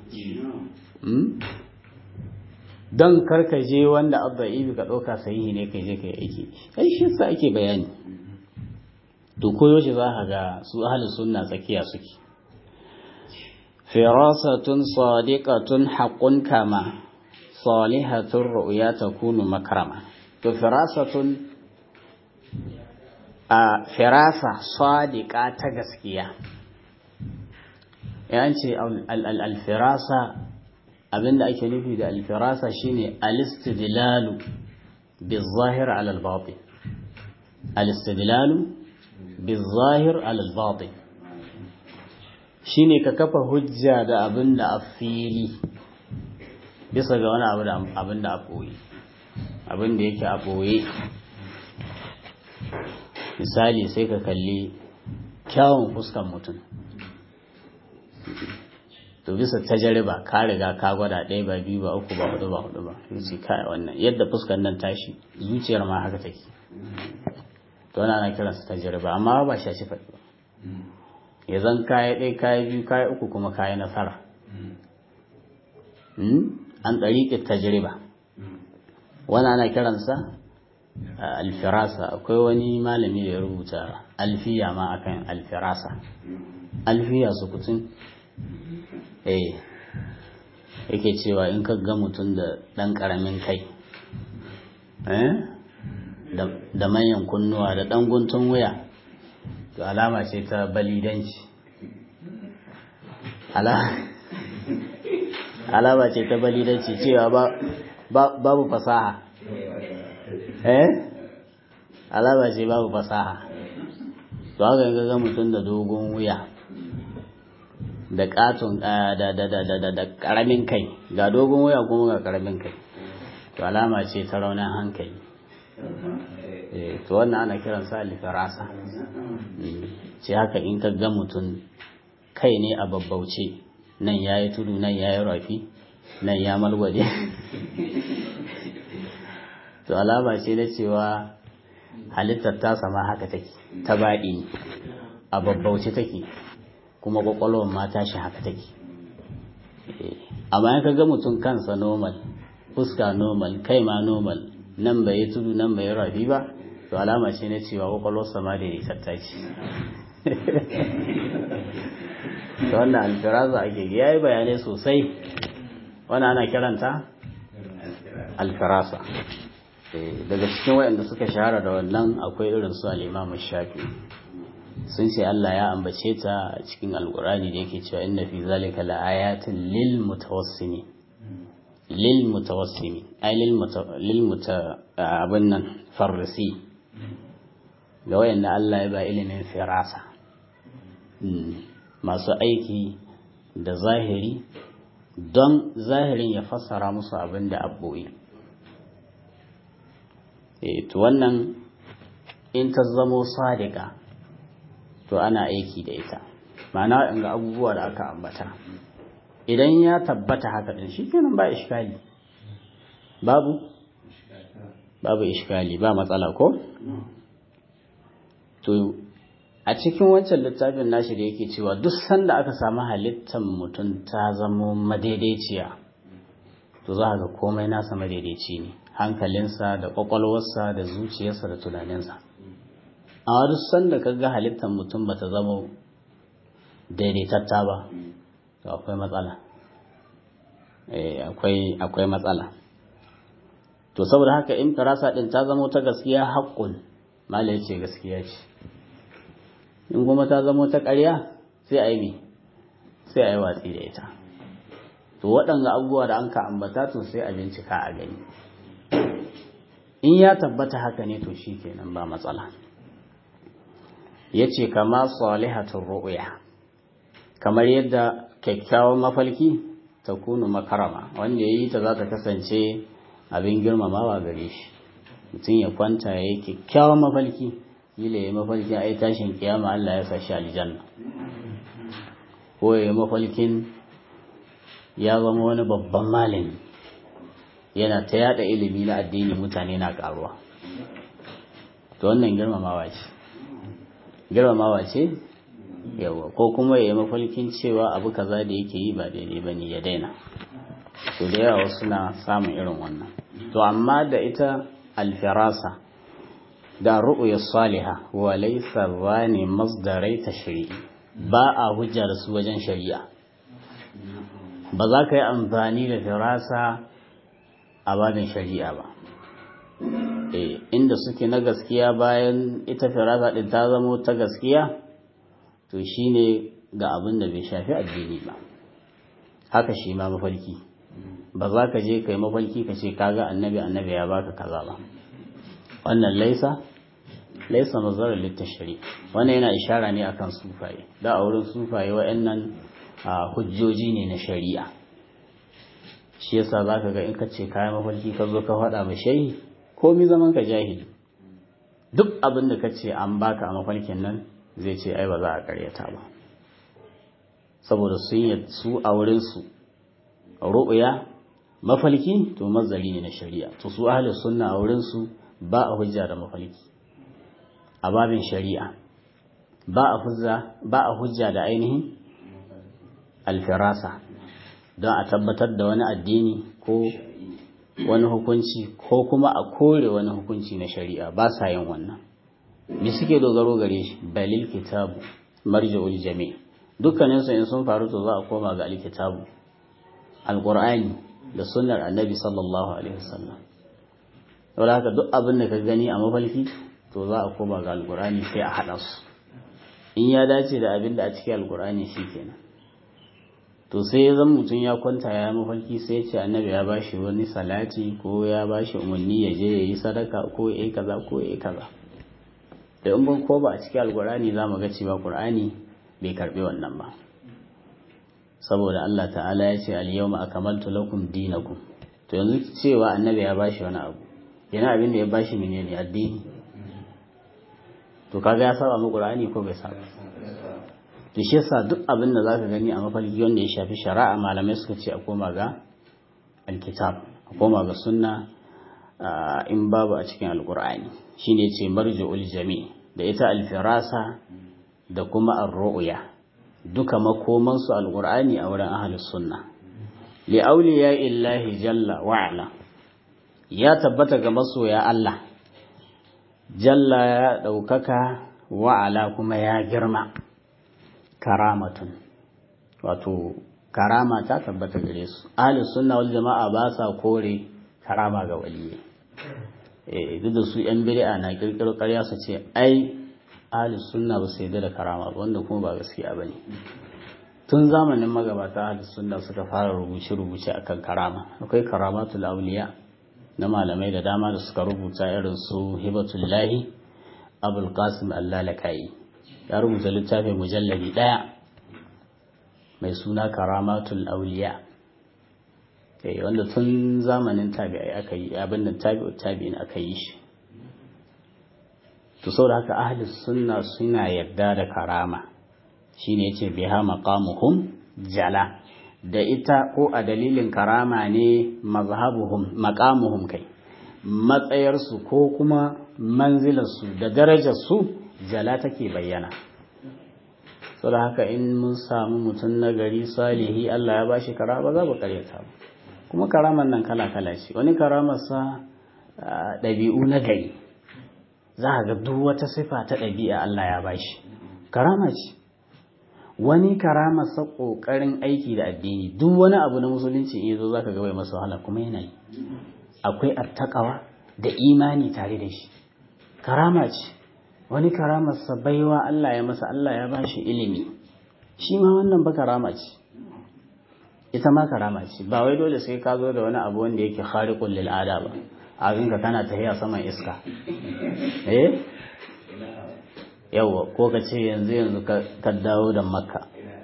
don karkaje wanda abba ibi ka ɗauka sahihi ne kai je kai aiki ai shi yasa ake bayani to koyo shi za ka ga su ahlus sunna tsakiya suke firasatun sadiqatun haqqun kama salihatur ru'ya takunu makrama to firasatun a firasa sadiqa ta gaskiya yanci al-firasa abinda ake nufi da al-firasa shine al-istidlalu bizahir ala al-batin al-istidlalu bizahir ala al-batin shine ka kafa hujja da abinda a fili bisa ga wani abin da a ɓoye abin da yake a ɓoye misali sai ka kalli kyawun fuskan mutum to bisa tajariba ka riga ka gwada ɗaya ba biyu ba uku ba hudu ba hudu ba sai kai wannan yadda fuskan nan tashi zuciyar ma haka take to wannan ana kiransa tajariba amma ba shi shi faɗi ba ya zan kaya ɗaya kaya biyu kaya uku kuma kaya nasara an ɗariƙe tajriba wani ana kiransa alfirasa akwai wani malami da ya rubuta alfiya ma akan alfirasa alfiya su kutun eh yake cewa in ka ga mutum da ɗan ƙaramin kai da manyan kunnuwa da ɗan guntun wuya to alama ce ta balidanci alama ce ta balidanci cewa babu fasaha eh alama ce babu fasaha to haka ga ga mutum da dogon wuya da katon da da da da da karamin kai ga dogon wuya kuma ga karamin kai to alama ce ta raunin hankali eh to wannan ana kiransa alfarasa ce haka in ka ga mutum kai ne a babbauce nan ya yi tudu nan ya yi rafi nan ya malwale to alama ce na cewa halittar ta sama haka take ta baɗi a babbauce take kuma ƙwaƙwalwar ma tashi haka take amma in ka ga mutum kansa normal fuska normal kai ma normal nan bai yi tudu nan bai yi rafi ba to alama ce na cewa ƙwaƙwalwarsa ma da ya ce da wannan alfiraza ake ya yi bayanai sosai wani ana kiranta alfirasa daga cikin waɗanda suka shahara da wannan akwai irin su al'imamu shafi sun ce Allah ya ambace ta a cikin alkurani da yake cewa inna fi zalika la'ayatin lil mutawassimi lil mutawassimi ay lil muta abin nan farrisi ga wayanda Allah ya ba ilimin firasa masu aiki da zahiri don zahirin ya fassara musu abin da abboyi to wannan in ta zamo sadika to ana aiki da ita ma'ana in ga abubuwa da aka ambata idan ya tabbata haka din shi kenan ba iskali babu babu iskali ba matsala ko to a cikin wancan littafin nashi da yake cewa duk sanda aka samu halittar mutum ta zamo madaidaiciya to za ga komai nasa madaidaici ne hankalinsa da kwakwalwarsa da zuciyarsa da tunaninsa amma duk sanda ka ga halittar mutum ba ta zama daidaitatta ba to akwai matsala akwai matsala to saboda haka in firasa din ta zama ta gaskiya haƙƙun malai ce gaskiya ce in kuma ta zama ta ƙarya sai a yi sai a yi watsi da ita to waɗanga abubuwa da an ka ambata to sai a bincika a gani in ya tabbata haka ne to shi kenan ba matsala ya ce kama salihatun ru'uya kamar yadda kyakkyawan mafalki ta kunu makarama wanda ya yi ta za ta kasance abin girmamawa gare shi mutum ya kwanta ya yi kyakkyawan mafalki kila ya mafalkin ai tashin kiyama Allah ya sa shi aljanna ko ya mafalkin ya zama wani babban malami yana ta yada ilimi na addini mutane na karuwa to wannan girmamawa ce girmamawa ce yawa ko kuma ya mafalkin cewa abu kaza da yake yi ba daidai ba ne ya daina to da yawa suna samun irin wannan to amma da ita alfirasa da ru'ya saliha wa laysa zani masdarai tashri'i ba a hujja da su wajen shari'a ba za ka yi amfani da firasa a babin shari'a ba eh inda suke na gaskiya bayan ita firasa din ta zamo ta gaskiya to shine ga abin da bai shafi addini ba haka shi ma mafarki ba za ka je kai mafarki ka ce kaga annabi annabi ya baka kaza ba wannan laisa laisa nazarar littashari wannan yana ishara ne akan sufaye da a wurin sufaye wa'annan hujjoji ne na shari'a shi yasa zaka ga in ka ce kayan mafarki ka zo ka faɗa ma shehi komi zaman ka jahili duk abin da ka ce an baka a mafarkin nan zai ce ai ba za a karyata ba saboda sun yi su a wurin su ru'ya mafalki to mazari ne na shari'a to su ahli sunna a wurin su ba a hujja da mafalki a babin shari'a ba a hujja ba a hujja da ainihin alfirasa don a tabbatar da wani addini ko wani hukunci ko kuma a kore wani hukunci na shari'a ba sa yin wannan me suke dogaro gare shi balil kitabu marja'ul jami' dukkanin su in sun faru to za a koma ga alkitabu alqur'ani da sunnar annabi sallallahu alaihi wasallam saboda haka duk abin da ka gani a mafalki to za a koma ga alqur'ani sai a hada su in ya dace da abin da a cikin alqur'ani shikenan to sai ya zan mutum ya kwanta ya mafarki sai ce annabi ya bashi wani salati ko ya bashi umarni ya je ya yi sadaka ko ya yi kaza ko ya yi kaza da in ban ko ba a cikin alkur'ani za mu ga cewa qur'ani bai karbi wannan ba saboda Allah ta'ala ya ce al-yawma akmaltu lakum dinakum to yanzu cewa annabi ya bashi wani abu yana abin da ya bashi menene addini to kaga ya saba mu qur'ani ko bai saba to shi yasa duk abin da zaka gani a mafarki wanda ya shafi shari'a malamai suka ce a koma ga alkitab a koma ga sunna in babu a cikin alqur'ani shine ce marju'ul jami da ita alfirasa da kuma ar-ru'ya duka makoman su alqur'ani a wurin ahlus sunna li awliya illahi jalla wa ala ya tabbata ga masoya Allah jalla ya daukaka wa ala kuma ya girma karamatun wato karama ta tabbata gare su ahli sunna wal jama'a ba sa kore karama ga waliyyi eh duk da su yan bid'a na kirkiro ƙarya su ce ai ahli sunna ba su yarda da karama ba wanda kuma ba gaskiya bane tun zamanin magabata ahli sunna suka fara rubuce rubuce akan karama akwai karamatul awliya na malamai da dama da suka rubuta irin su hibatullahi abul qasim allalakai ya rubuta littafin mujalladi ɗaya mai suna karamatul auliya eh wanda tun zamanin tabi'ai aka yi abin da tabi'u tabi'in aka yi shi to saboda haka ahli sunna suna yarda da karama shine yace biha maqamuhum jala da ita ko a dalilin karama ne mazhabuhum maqamuhum kai matsayarsu ko kuma manzilarsu da darajarsu jala take bayyana so da haka in mun samu mutum na gari salihi Allah ya bashi karama za mu karyata ba kuma karaman nan kala kala ce wani karamarsa ɗabi'u na gari za a ga duk wata sifa ta ɗabi'a Allah ya bashi karama ce wani karamarsa ƙoƙarin aiki da addini duk wani abu na musulunci in yazo zaka ga bai masa wahala kuma yana yi akwai attaqawa da imani tare da shi karama ce wani karamarsa baiwa Allah ya masa Allah ya ba shi ilimi shi ma wannan ba karama ce ita ma karama ce ba wai dole sai ka zo da wani abu wanda yake khariqul lil ada ba a ka kana tafiya saman iska eh yawa ko ka ce yanzu yanzu ka dawo da makka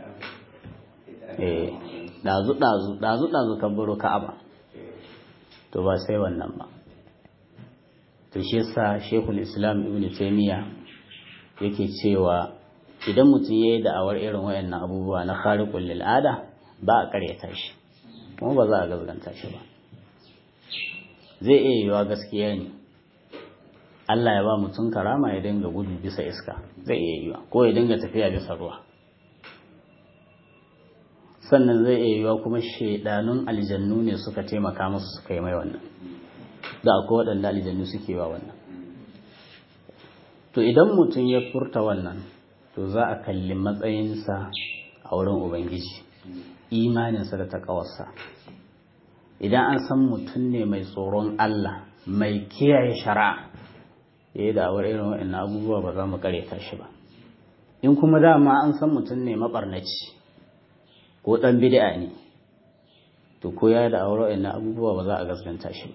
eh dazu dazu dazu dazu ka baro ka'aba to ba sai wannan ba to shi yasa Sheikhul Islam Ibn Taymiyyah yake cewa idan mutum yayi da'awar irin wayannan abubuwa na khariqul lil ada ba a karyata shi kuma ba za a gazganta shi ba zai iya yiwa gaskiya ne Allah ya ba mutum karama ya dinga gudu bisa iska zai iya yiwa ko ya dinga tafiya bisa ruwa sannan zai iya yiwa kuma shaidanun aljannu ne suka taimaka musu suka yi mai wannan da akwai waɗanda aljannu suke wa wannan to idan mutum ya furta wannan to za a kalli matsayinsa a wurin ubangiji imaninsa da taƙawarsa idan an san mutum ne mai tsoron Allah mai kiyaye shari'a ya yi da'awar irin waɗannan abubuwa ba za mu karyata shi ba in kuma dama an san mutum ne maɓarnaci ko ɗan bid'a ne to ko ya da'awar waɗannan abubuwa ba za a gaskanta shi ba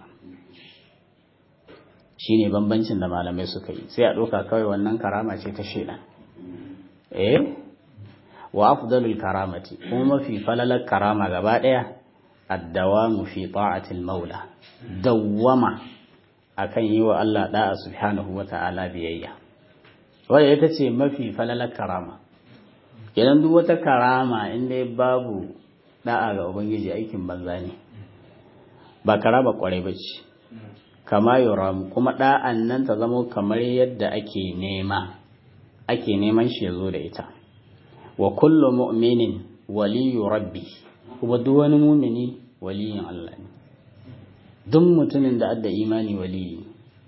shi ne bambancin da malamai suka yi sai a ɗauka kawai wannan karama ce ta shaidan eh wa afdalul karamati kuma mafi falalar karama gaba ɗaya addawamu fi ta'atil maula dawwama akan yi wa Allah da'a subhanahu wa ta'ala biyayya wadda ita ce mafi falalar karama idan duk wata karama inda babu da'a ga ubangiji aikin banza ne ba karama kwarai ba ce kama yoram kuma da'an nan ta zama kamar yadda ake nema ake neman shi ya zo da ita wa kullu mu'minin waliyu rabbi kuma duk wani mumini waliyin Allah ne duk mutumin da adda imani waliyi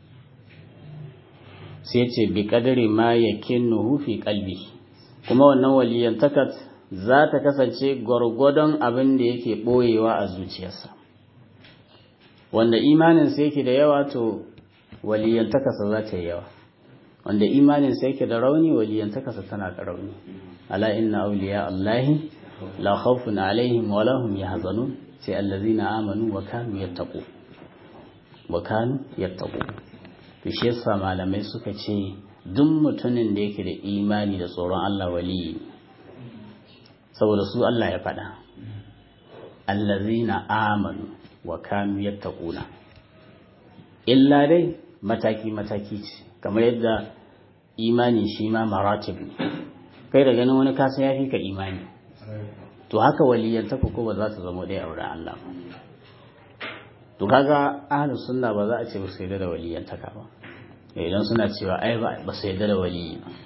sai ce bi kadari ma yakinnuhu fi qalbi kuma wannan waliyan takat za ta kasance gwargwadon abin da yake boyewa a zuciyarsa wanda imanin sa yake da yawa to waliyan takasa za ta yi yawa wanda imanin sa yake da rauni waliyan takasa tana da rauni ala inna awliya allahi la khawfun alaihim wa lahum yahzanun sai allazina amanu wa kanu yattaqu wa kanu yattaqu to shi yasa malamai suka ce duk mutumin da yake da imani da tsoron Allah waliyi saboda su Allah ya faɗa allazina amanu wa kanu yattaquna illa dai mataki mataki ce kamar yadda imani shi ma maratib ne kai da ganin wani kasa ya fi ka imani to haka waliyantaka ko ba za ta zama ɗaya a wurin Allah ba to kaga ahlus sunna ba za a ce ba su yarda da waliyantaka ba idan suna cewa ai ba su yarda da waliyi ba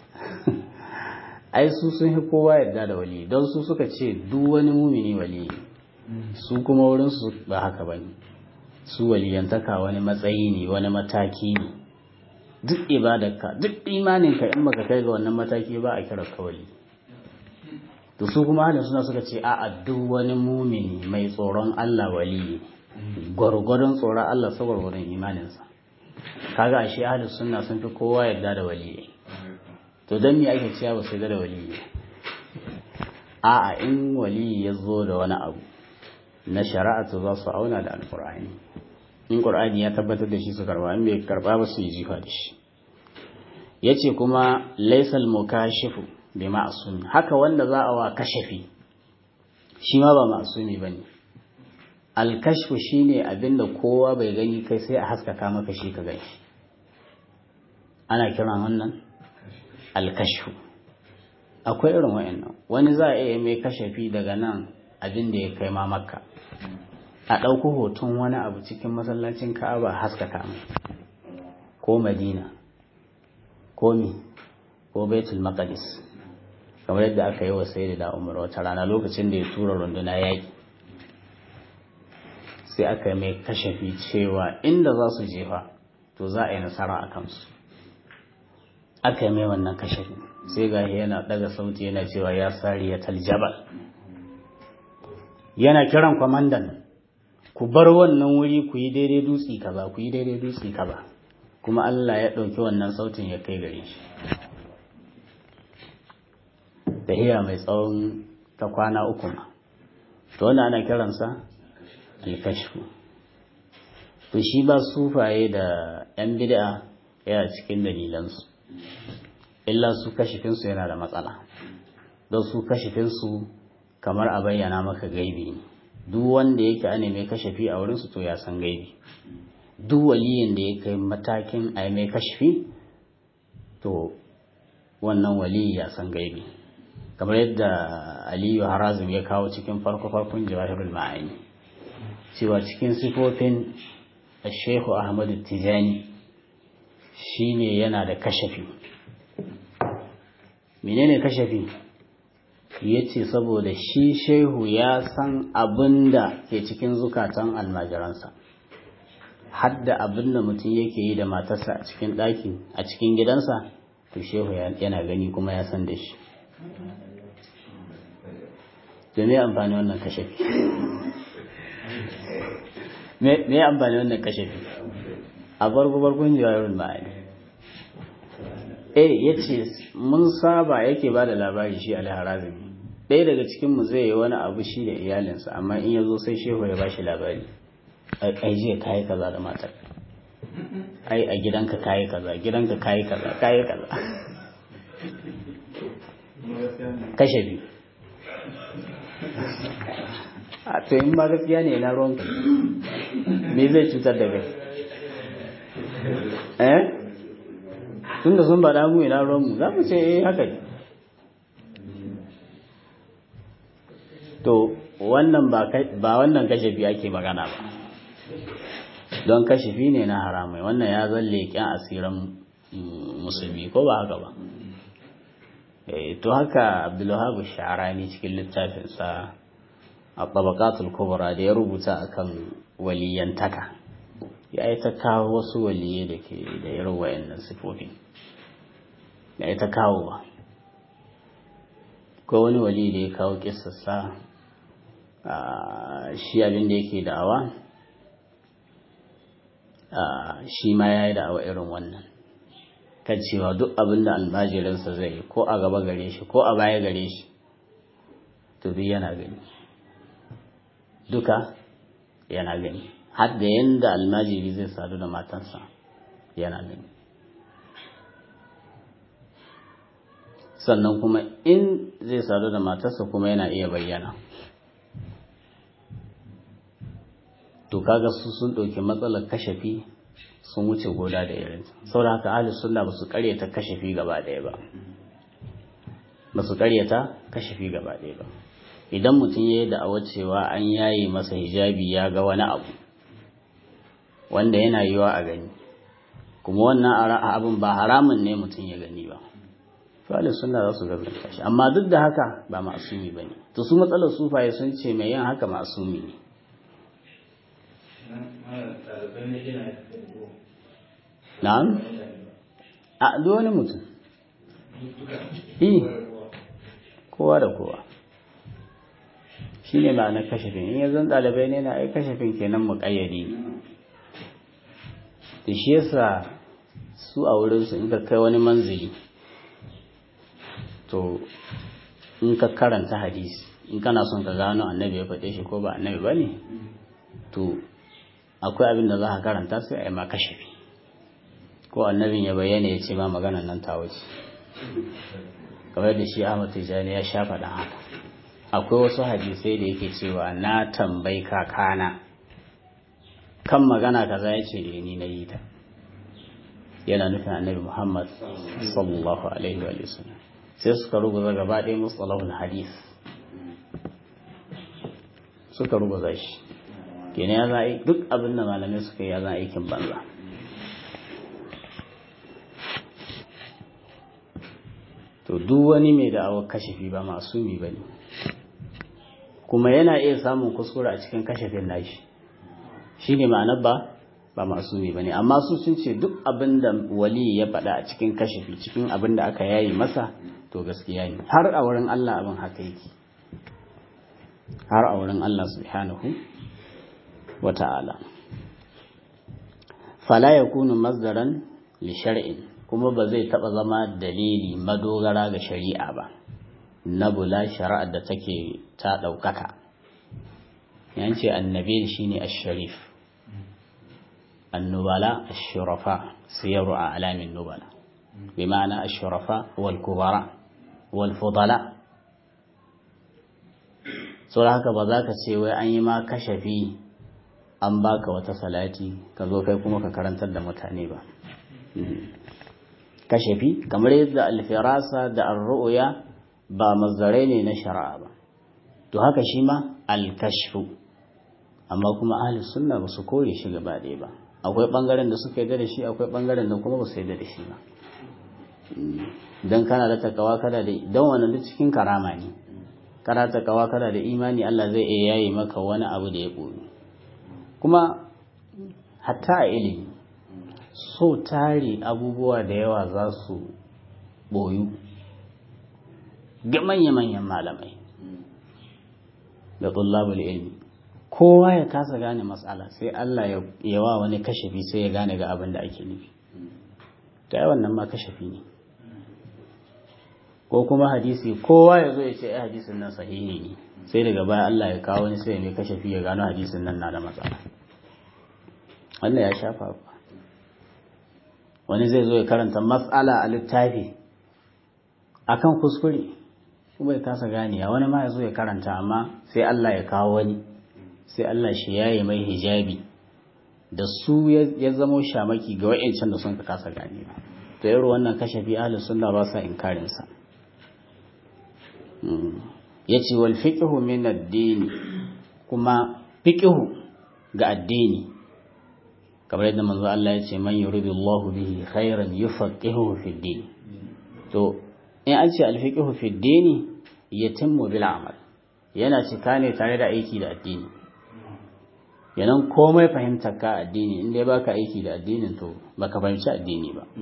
ai su sun fi kowa yarda da waliyi don su suka ce duk wani mumini waliyi su kuma wurin su ba haka bane su waliyantaka wani matsayi ne wani mataki ne duk ibadarka duk imaninka in baka kai ga wannan mataki ba a kira ka wali to su kuma halin suna suka ce a'a duk wani mumini mai tsoron Allah wali gwargwadon tsoron Allah sa gwargwadon imaninsa kaga ashe ahlus sunna sun fi kowa yarda da wali to dan me ake cewa ba su yarda da wali a'a in wali ya zo da wani abu na shari'a to za su auna da alqur'ani in qur'ani ya tabbatar da shi su karba in bai karba ba su yi jifa da shi yace kuma laysal mukashifu bi ma'sum haka wanda za a wa kashafi shi ma ba ma'sumi bane al-kashfu shine abinda kowa bai gani kai sai a haskaka maka shi ka gani ana kiran wannan al-kashfu akwai irin wayannan wani za a iya mai kashafi daga nan abin da ya kai ma makka a ɗauko hoton wani abu cikin masallacin ka'aba haskaka mai ko madina ko mi ko baitul maqdis kamar yadda aka yi wa sayyidi da umar wata rana lokacin da ya tura runduna yaƙi sai aka yi mai kashafi cewa inda za su jefa to za a yi nasara a kansu aka yi mai wannan kashafi sai ga yana daga sauti yana cewa ya sari ya taljabal yana kiran kwamandan ku bar wannan wuri ku yi daidai dutsi kaza ku yi daidai dutsi kaza kuma Allah ya ɗauki wannan sautin ya kai gare shi tahiya mai tsawon ta kwana uku ma to wanda ana kiransa alkashfu to shi ba sufaye da yan bid'a yana cikin dalilansu illa su kashifinsu yana da matsala don su kashifinsu kamar a bayyana maka gaibi ne duk wanda yake ane mai kashafi a wurinsu to ya san gaibi duk waliyin da ya kai matakin a mai kashafi to wannan waliyi ya san gaibi kamar yadda aliyu harazim ya kawo cikin farko-farkon jawahirul ma'ani cewa cikin sifofin shehu ahmadu tijani shine yana da kashafi menene kashafi ya ce saboda shi shehu ya san abin da ke cikin zukatan almajiransa hadda abin da mutum yake yi da matarsa a cikin ɗaki a cikin gidansa to shehu yana gani kuma ya san da shi da me amfani wannan kashafi me amfani wannan kashafi a bargo bargon jawabin ma'ani eh ya ce mun saba yake ba da labari shi alharazimi ɗaya daga cikinmu zai yi wani abu shi da iyalinsa amma in ya zo sai shehu ya ba shi labari ai jiya kayi kaza da matar ai a gidanka kayi kaza gidanka kayi kaza kayi kaza kashe biyu a to in ba gaskiya ne na ruwanka me zai cutar da kai eh tun da sun ba mu ina ruwanmu za mu ce eh haka ne to wannan ba wannan kashafi ake magana ba don kashafi ne na haramai wannan ya zalle kyan asiran musulmi ko ba haka ba to haka abdullahi sha'arani cikin littafinsa a tabakatul kubra da ya rubuta akan waliyantaka ya yi ta kawo wasu waliye da ke da irin wayannan sifofi ya yi ta kawo ba ko wani wali da ya kawo kisassa shi abin da yake da'awa shi ma ya yi da'awa irin wannan kan cewa duk abin da almajirinsa zai yi ko a gaba gare shi ko a baya gare shi to duk yana gani duka yana gani har da yanda almajiri zai sadu da matansa yana gani sannan kuma in zai sadu da matarsa kuma yana iya bayyana to kaga su sun ɗauki matsalar kashafi sun wuce goda da irin saboda haka ahli sunna ba su karyata kashafi gaba ɗaya ba ba su karyata kashafi gaba ɗaya ba idan mutum ya yi da'awar cewa an yaye masa hijabi ya ga wani abu wanda yana yiwa a gani kuma wannan abin ba haramun ne mutum ya gani ba fali suna za su gazanta shi amma duk da haka ba ma'asumi ba ne to su matsalar sufaye sun ce mai yin haka ma'asumi ne na'am a duk wani mutum kowa da kowa shi ne ma'anar kashafin in yanzu ɗalibai ne na ai kashafin kenan muƙayyadi ne da shi yasa su a wurinsu in ka kai wani manzili to in ka karanta hadisi in kana son ka gano annabi ya faɗe shi ko ba annabi ba ne to akwai abin da za ka karanta sai a yi ma kashafi ko annabin ya bayyana ya ce ma maganan nan ta wuce kamar da shi Ahmad Tijani ya sha faɗa haka akwai wasu hadisai da yake cewa na tambayi kakana kan magana kaza ya ce ni na yi ta yana nufin annabi Muhammad sallallahu alaihi wa sallam sai suka rubuta gaba ɗaya mustalahul hadis suka rubuta shi kenan ya za duk abin da malamai suka yi ya za aikin banza to duk wani mai da'awar kashafi ba masumi ba ne kuma yana iya samun kuskure a cikin kashafin nashi shi ne ma'anar ba ba masumi ba ne amma su sun ce duk abin da wali ya faɗa a cikin kashafi cikin abin da aka yayi masa to gaskiya ne har a wurin Allah abin haka yake har a wurin Allah subhanahu wa ta'ala fala yakunu masdaran li shar'in kuma ba zai taɓa zama dalili madogara ga shari'a ba na bula shari'ar da take ta ɗaukaka yance annabi shine ash-sharif annubala ash-shurafa siyaru a alamin nubala bi ma'ana ash-shurafa wal kubara wal fudala saboda haka ba za ka ce wai an yi ma kashafi an baka wata salati ka zo kai kuma ka karantar da mutane ba kashafi kamar yadda alfirasa da arru'ya ba mazdarai ne na shari'a ba to haka shi ma alkashfu amma kuma ahli sunna ba su kore shi gaba ɗaya ba akwai ɓangaren da suka yarda da shi akwai ɓangaren da kuma ba su yarda da shi ba dan kana da takawa kana da dan wannan duk cikin karama ne kana takawa kana da imani Allah zai iya yayi maka wani abu da ya koyi kuma hatta a ilimi so tare abubuwa da yawa za su boyu ga manya-manyan malamai da tullabul ilmi kowa ya kasa gane matsala sai Allah ya yawa wani kashafi sai ya gane ga abin da ake nufi ta yi wannan ma kashafi ne ko kuma hadisi kowa ya zo ya ce hadisin nan sahihi ne sai daga baya Allah ya kawo wani sai mai kashafi ya gano hadisin nan na da matsala wannan ya shafa ba wani zai zo ya karanta matsala a littafi akan kuskure kuma ya kasa ganiya wani ma ya zo ya karanta amma sai Allah ya kawo wani sai Allah shi yaye mai hijabi da su ya zamo shamaki ga wa'ancan da sun ka kasa gane ba to yaro wannan kashafi ahlus sunna ba sa inkarin sa yace wal fiqhu min ad-din kuma fiqhu ga addini kamar yadda manzo Allah ya ce man yuridullahu bihi khairan yufaqihuhu fi din to in an ce al-fiqhu fi din yatimmu bil amal yana cika ne tare da aiki da addini yanan komai fahimtar ka addini in dai baka aiki da addinin to baka fahimci addini ba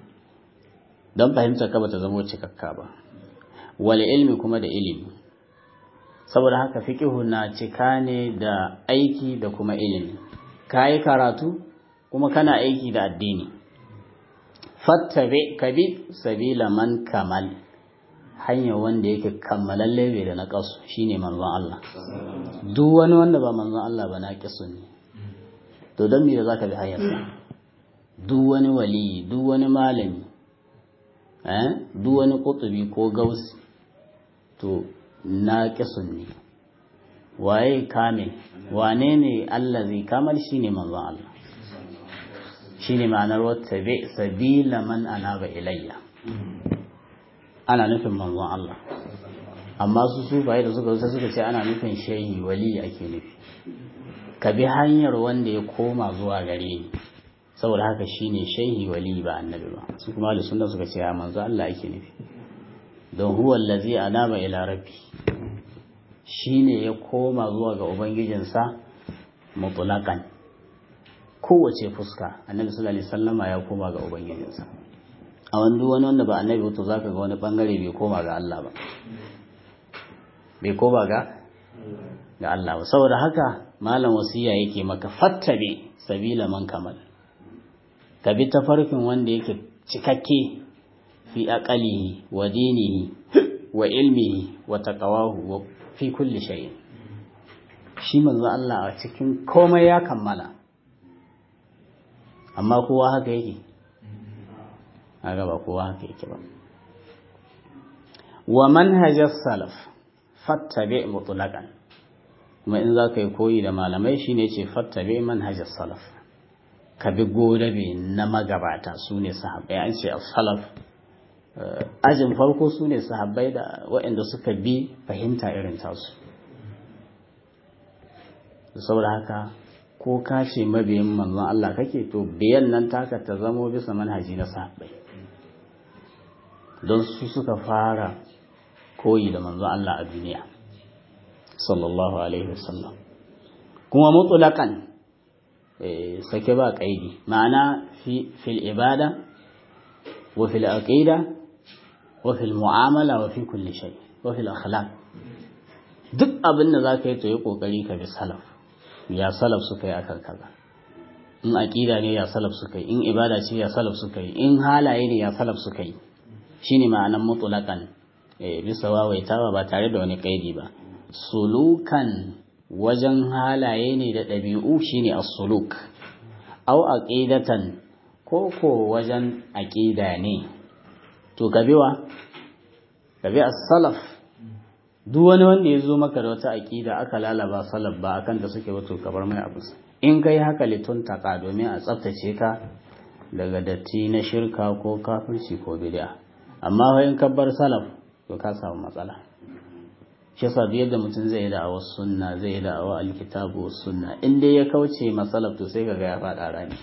don fahimtar ka bata zama cikakka ba wal ilmi kuma da ilimi saboda haka fiqhu na cika ne da aiki da kuma ilimi kai karatu kuma kana aiki da addini fattabi kabi sabila man kamal hanya wanda yake kammalalle bai da naqasu shine manzon Allah duk wani wanda ba manzon Allah ba naqisu ne to dan me zaka bi hanyarsa duk wani wali duk wani malami eh duk wani kutubi ko gausi to naqisun ne waye kamil wane ne allazi kamal shine manzon Allah shine ma'anar wata bi sabila man anaba ilayya ana nufin manzon Allah amma su su bai da suka wuce suka ce ana nufin shehi wali ake nufi ka bi hanyar wanda ya koma zuwa gare ni saboda haka shine shehi wali ba annabi ba su kuma da sunna suka ce ya manzo Allah ake nufi don huwa allazi anaba ila rabbi shine ya koma zuwa ga ubangijinsa mutlaqan kowace fuska annabi sallallahu alaihi wasallama ya koma ga ubangijinsa a wani wani wanda ba annabi wato zaka ga wani bangare bai koma ga Allah ba bai koma ga ga Allah ba saboda haka malam wasiya yake maka fattabe sabila man kamal ka bi tafarkin wanda yake cikakke fi aqalihi wa dinihi wa ilmihi wa taqawahu wa fi kulli shay'in shi manzo Allah a cikin komai ya kammala amma kowa haka yake haka ba kowa haka yake ba wa manhajar salaf fattabe mutlaqan kuma in za ka yi koyi da malamai shine ce fattabe manhajar salaf ka bi godabe na magabata su ne sahabbai an ce salaf ajin farko su ne sahabbai da waɗanda suka bi fahimta irin tasu saboda haka ko ka ce mabiyin manzon Allah kake to biyan nan taka ta zamo bisa manhaji na sahabbai don su suka fara koyi da manzon Allah a duniya sallallahu alaihi wasallam kuma mutlaqan sake ba kaidi ma'ana fi fil ibada wa fil aqida wa fil mu'amala wa fi kulli shay wa fil akhlaq duk abin da zaka yi to yi kokari ka bi salaf ya salaf suka yi akan kaza in aqida ne ya salaf suka yi in ibada ce ya salaf suka yi in halaye ne ya salaf suka yi shine ma'anan mutlaqan eh bisa wawaitawa ba tare da wani kaidi ba sulukan wajen halaye ne da ɗabi'u shine as-suluk aw aqidatan ko ko wajen aqida ne to gabewa gabe as-salaf duk wani wanda ya zo maka da wata aqida aka lalaba salaf ba akan da suke wato kabar mai abu in kai haka litun taka domin a tsaftace ka daga datti na shirka ko kafirci ko bid'a amma in kabbar salaf to ka samu matsala shi yasa duk yadda mutum zai yi da'awar sunna zai yi da'awar alkitabu sunna in dai ya kauce masalaf to sai kaga ya faɗa rani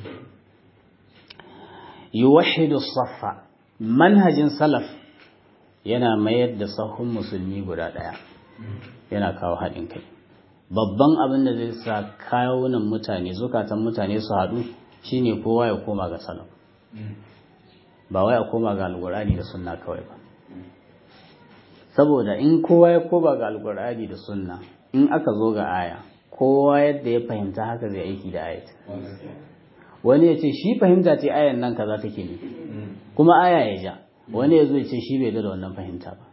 yuwahhidu saffa manhajin salaf yana mayar da sahun musulmi guda ɗaya yana kawo haɗin kai babban abin da zai sa kawunan mutane zukatan mutane su haɗu shine kowa ya koma ga salaf ba wai a koma ga alƙur'ani da sunna kawai ba saboda in kowa ya koba ga alkur'ani da sunna in aka zo ga aya kowa yadda ya fahimta haka zai aiki da ayat wani ya ce shi fahimta ce ayan nan kaza take ne kuma aya ya ja wani ya zo ya ce shi bai da wannan fahimta ba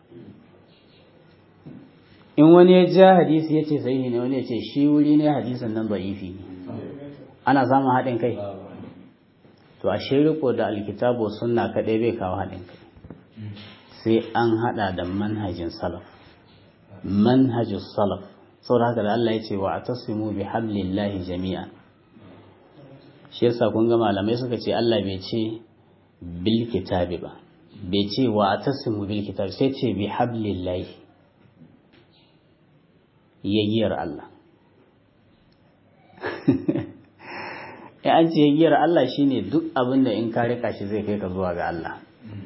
in wani ya ja hadisi ya ce sahihi ne wani ya ce shi wuri ne hadisin nan da'ifi ne ana samun haɗin kai to a riko da alkitabu sunna kaɗai bai kawo haɗin kai sai an hada da manhajin salaf manhajin salaf saboda haka da Allah ya ce wa atasimu bi hablillahi jami'an shi yasa kun ga malamai suka ce Allah bai ce bil kitabi ba bai ce wa atasimu bil kitabi sai ce bi hablillahi yayyar Allah ya an ce yayyar Allah shine duk abin da in ka rika shi zai kai ka zuwa ga Allah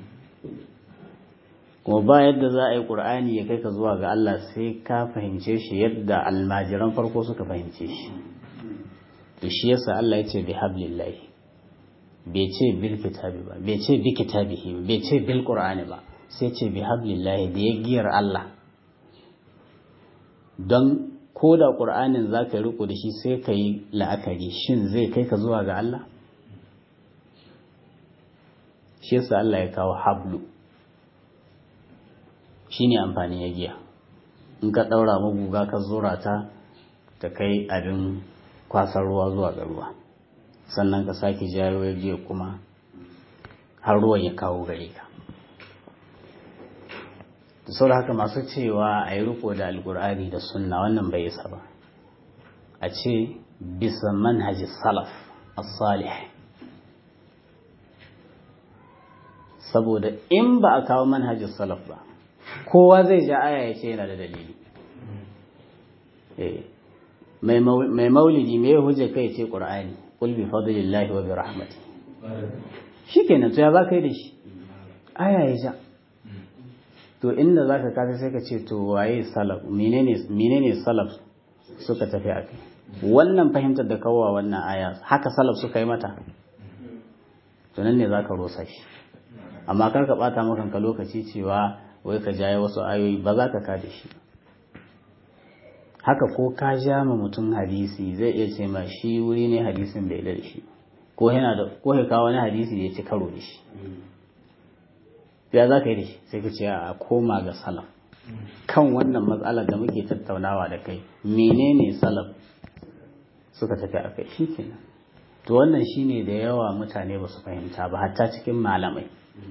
kuma ba yadda za a yi ƙur'ani ya kai ka zuwa ga Allah sai ka fahimce shi yadda almajiran farko suka fahimce shi to shi yasa Allah ya ce bi hablillahi bai ce bil kitabi ba bai ce bi kitabihi bai ce bil qur'ani ba sai ce bi hablillahi da ya giyar Allah don ko da ƙur'anin za ka yi riko da shi sai ka yi la'akari shin zai kai ka zuwa ga Allah shi yasa Allah ya kawo hablu shi ne amfani ya giya in ka ɗaura maguga ka zura ta ta kai abin kwasar ruwa zuwa ga ruwa sannan ka sake jayo ya giya kuma har ruwan ya kawo gare ka da sau haka masu cewa a yi riko da alkur'ani da sunna wannan bai isa ba a ce bisa manhaji salaf as-salih saboda in ba a kawo manhajin salaf ba kowa zai ja aya ya ce yana da dalili mai maulidi mai hujja kai ce qur'ani qul bi fadlillahi wa bi rahmati shikenan to ya za ka yi da shi aya ya ja to inda za ka kasa sai ka ce to waye salaf menene salaf suka tafi a kai wannan fahimtar da kawowa wannan aya haka salaf suka yi mata to nan ne za ka rosa shi amma kar ka bata maka lokaci cewa wai ka jaye wasu ayoyi ba za ka kada shi haka ko ka ja ma mutum hadisi zai iya ce ma shi wuri ne hadisin bai da shi ko yana da ko ya kawo wani hadisi da ya ci karo da shi ya za ka yi da shi sai ka ce a koma ga salaf kan wannan matsalar da muke tattaunawa da kai menene salaf suka tafi a kai shi kenan to wannan shine da yawa mutane ba su fahimta ba hatta cikin malamai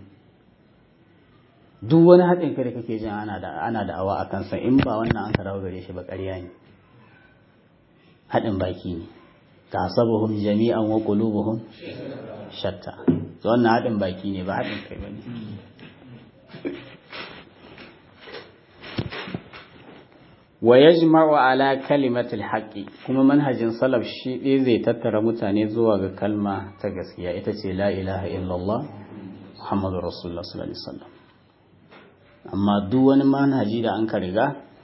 duk wani haɗin kai da kake jin ana da ana da awa a kansa in ba wannan an karawa gare shi ba ƙarya ne haɗin baki ne tasabuhum jami'an wa qulubuhum shatta to wannan haɗin baki ne ba haɗin kai bane wa yajma'u ala kalimatil haqqi kuma manhajin salaf shi ɗaya zai tattara mutane zuwa ga kalma ta gaskiya ita ce la ilaha illallah muhammadur rasulullah sallallahu alaihi wasallam amma duk wani manhaji da an ka riga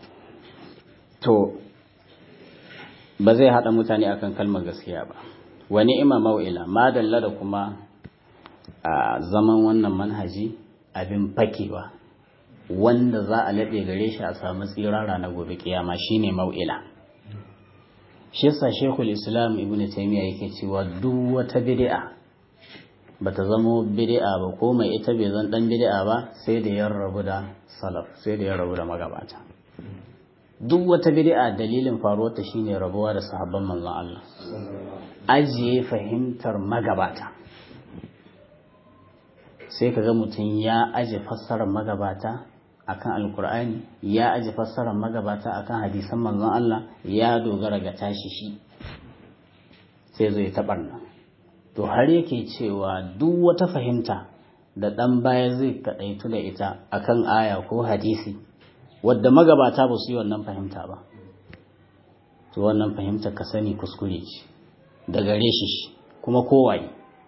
to ba zai haɗa mutane akan kalmar gaskiya ba wani ima mau'ila madalla da kuma a zaman wannan manhaji abin fakewa wanda za a laɓe gare shi a samu tsirara na gobe kiyama shine mau'ila shi yasa shekul islam ibn taymiya yake cewa duk wata bid'a bata zamo bid'a ba ko mai ita bai zan dan bid'a ba sai da ya rabu da salaf sai da ya rabu da magabata duk wata bid'a dalilin faruwar ta shine rabuwa da sahabban manzon Allah ajiye fahimtar magabata sai kaga mutum ya aje fassarar magabata akan alkur'ani ya aje fassarar magabata akan hadisan manzon Allah ya dogara ga tashi shi sai zai taɓarna to har yake cewa duk wata fahimta da ɗan baya zai kaɗaitu da ita akan aya ko hadisi wadda magabata ba su yi wannan fahimta ba to wannan fahimta ka sani kuskure ce da gare shi kuma kowaye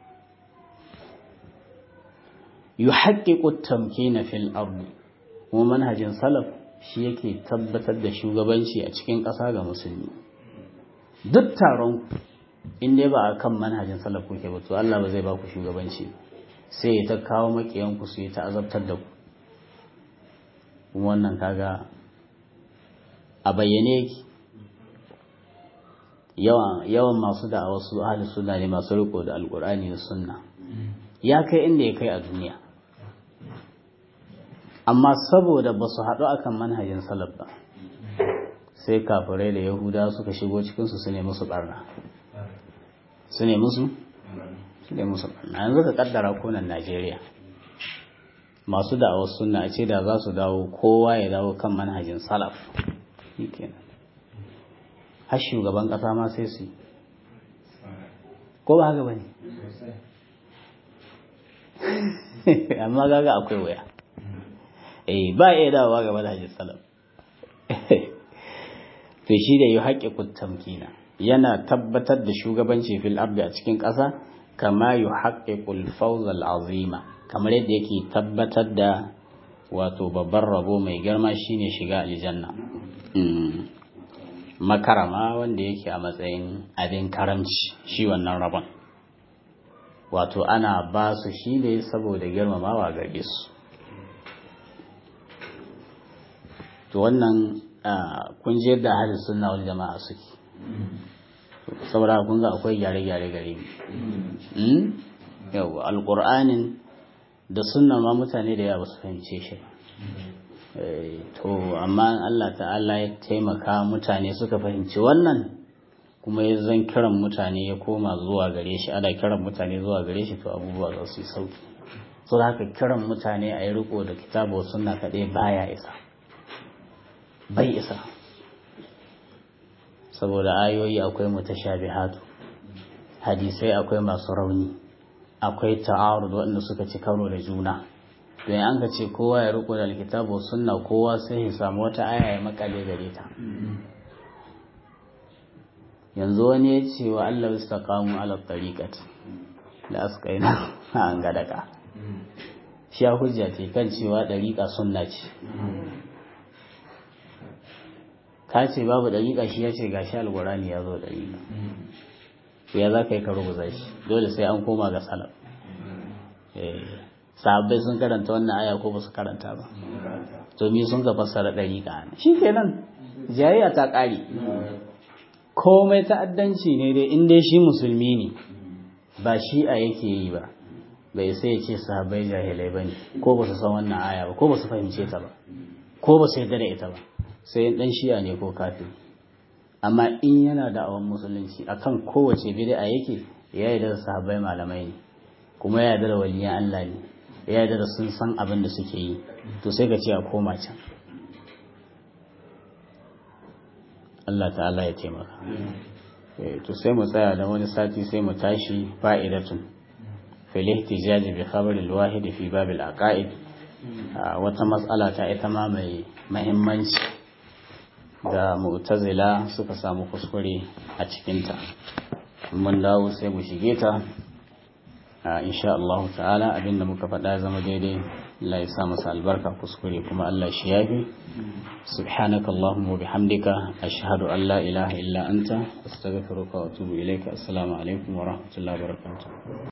yuhaqqiqu tamkina fil ardi kuma manhajin salaf shi yake tabbatar da shugabanci a cikin ƙasa ga musulmi duk taron in dai ba a kan manhajin salaf kuke ba to Allah ba zai ba ku shugabanci sai ya ta kawo makiyan ku su yi ta azabtar da ku kuma wannan kaga a bayyane yake yawan yawan masu da wasu ahli sunna ne masu riko da alqur'ani da sunna ya kai inda ya kai a duniya amma saboda ba su haɗu akan manhajin salaf ba sai kafirai da yahuda suka shigo cikinsu su ne musu barna su ne musu su ne musu barna yanzu ka kaddara konan najeriya masu da'awar sunna a ce da za su dawo kowa ya dawo kan manhajin salaf kenan har shugaban ƙasa ma sai su yi ko ba haka ba ne amma gaga akwai waya eh ba iya dawowa gaba da hajji salam to shi da yi haƙƙi tamkina yana tabbatar da shugabanci fil ardi a cikin ƙasa kama yi haƙƙiƙul fawzal azima kamar yadda yake tabbatar da wato babban rabo mai girma shine shiga aljanna makarama wanda yake a matsayin abin karamci shi wannan rabon wato ana ba su shi ne saboda girmamawa gare su to wannan kun je da hadis sunna wal jama'a suke saboda kun ga akwai gyare-gyare gare mu yau alƙur'anin da sunna ma mutane da yawa su fahimce shi to amma Allah ta'ala ya taimaka mutane suka fahimci wannan kuma ya zan kiran mutane ya koma zuwa gare shi ana kiran mutane zuwa gare shi to abubuwa za su yi sauki so haka kiran mutane a yi riko da kitabu sunna kaɗai baya isa bai isa saboda ayoyi akwai mutashabihatu hadisai akwai masu rauni akwai ta'arud waɗanda suka ci karo da juna don an ka ce kowa ya riko da alkitabu sunna kowa sai ya samu wata aya ya makale gare ta yanzu wani ya ce wa Allah istaqamu ala tariqati la asqaina an gadaka shi ya hujja ce kan cewa dariqa sunna ce ka ce babu dariqa shi ya ce gashi alqurani ya zo dariqa to ya za ka yi ka rubuta shi dole sai an koma ga salaf sahabbai sun karanta wannan aya ko ba su karanta ba to mi sun ga fassara dariqa shi kenan jayayya ta ƙare komai ta'addanci ne dai in dai shi musulmi ne ba shi a yake yi ba bai sai ya ce sahabbai jahilai ba ne ko ba su san wannan aya ba ko ba su fahimce ta ba ko ba su yarda da ita ba sai dan shi'a ne ko kafin amma in yana da awon musulunci akan kowace bid'a yake ya yarda da sahabbai malamai ne kuma ya yarda da waliyan Allah ne ya yarda da sun san abin da suke yi to sai ka ce a koma can Allah ta'ala ya taimaka to sai mu tsaya da wani sati sai mu tashi fa'idatun fil ihtijaj bi khabar al wahid fi bab al aqaid wata mas'ala ta ita ma mai muhimmanci da mu'tazila suka samu kuskure a cikin ta mun dawo sai mu shige ta insha Allah ta'ala abinda muka faɗa zama daidai Allah ya sa masa albarka kuskure kuma Allah shi yafi subhanaka allahumma wa bihamdika ashhadu an la ilaha illa anta astaghfiruka wa atubu ilaika assalamu alaikum wa rahmatullahi wa barakatuh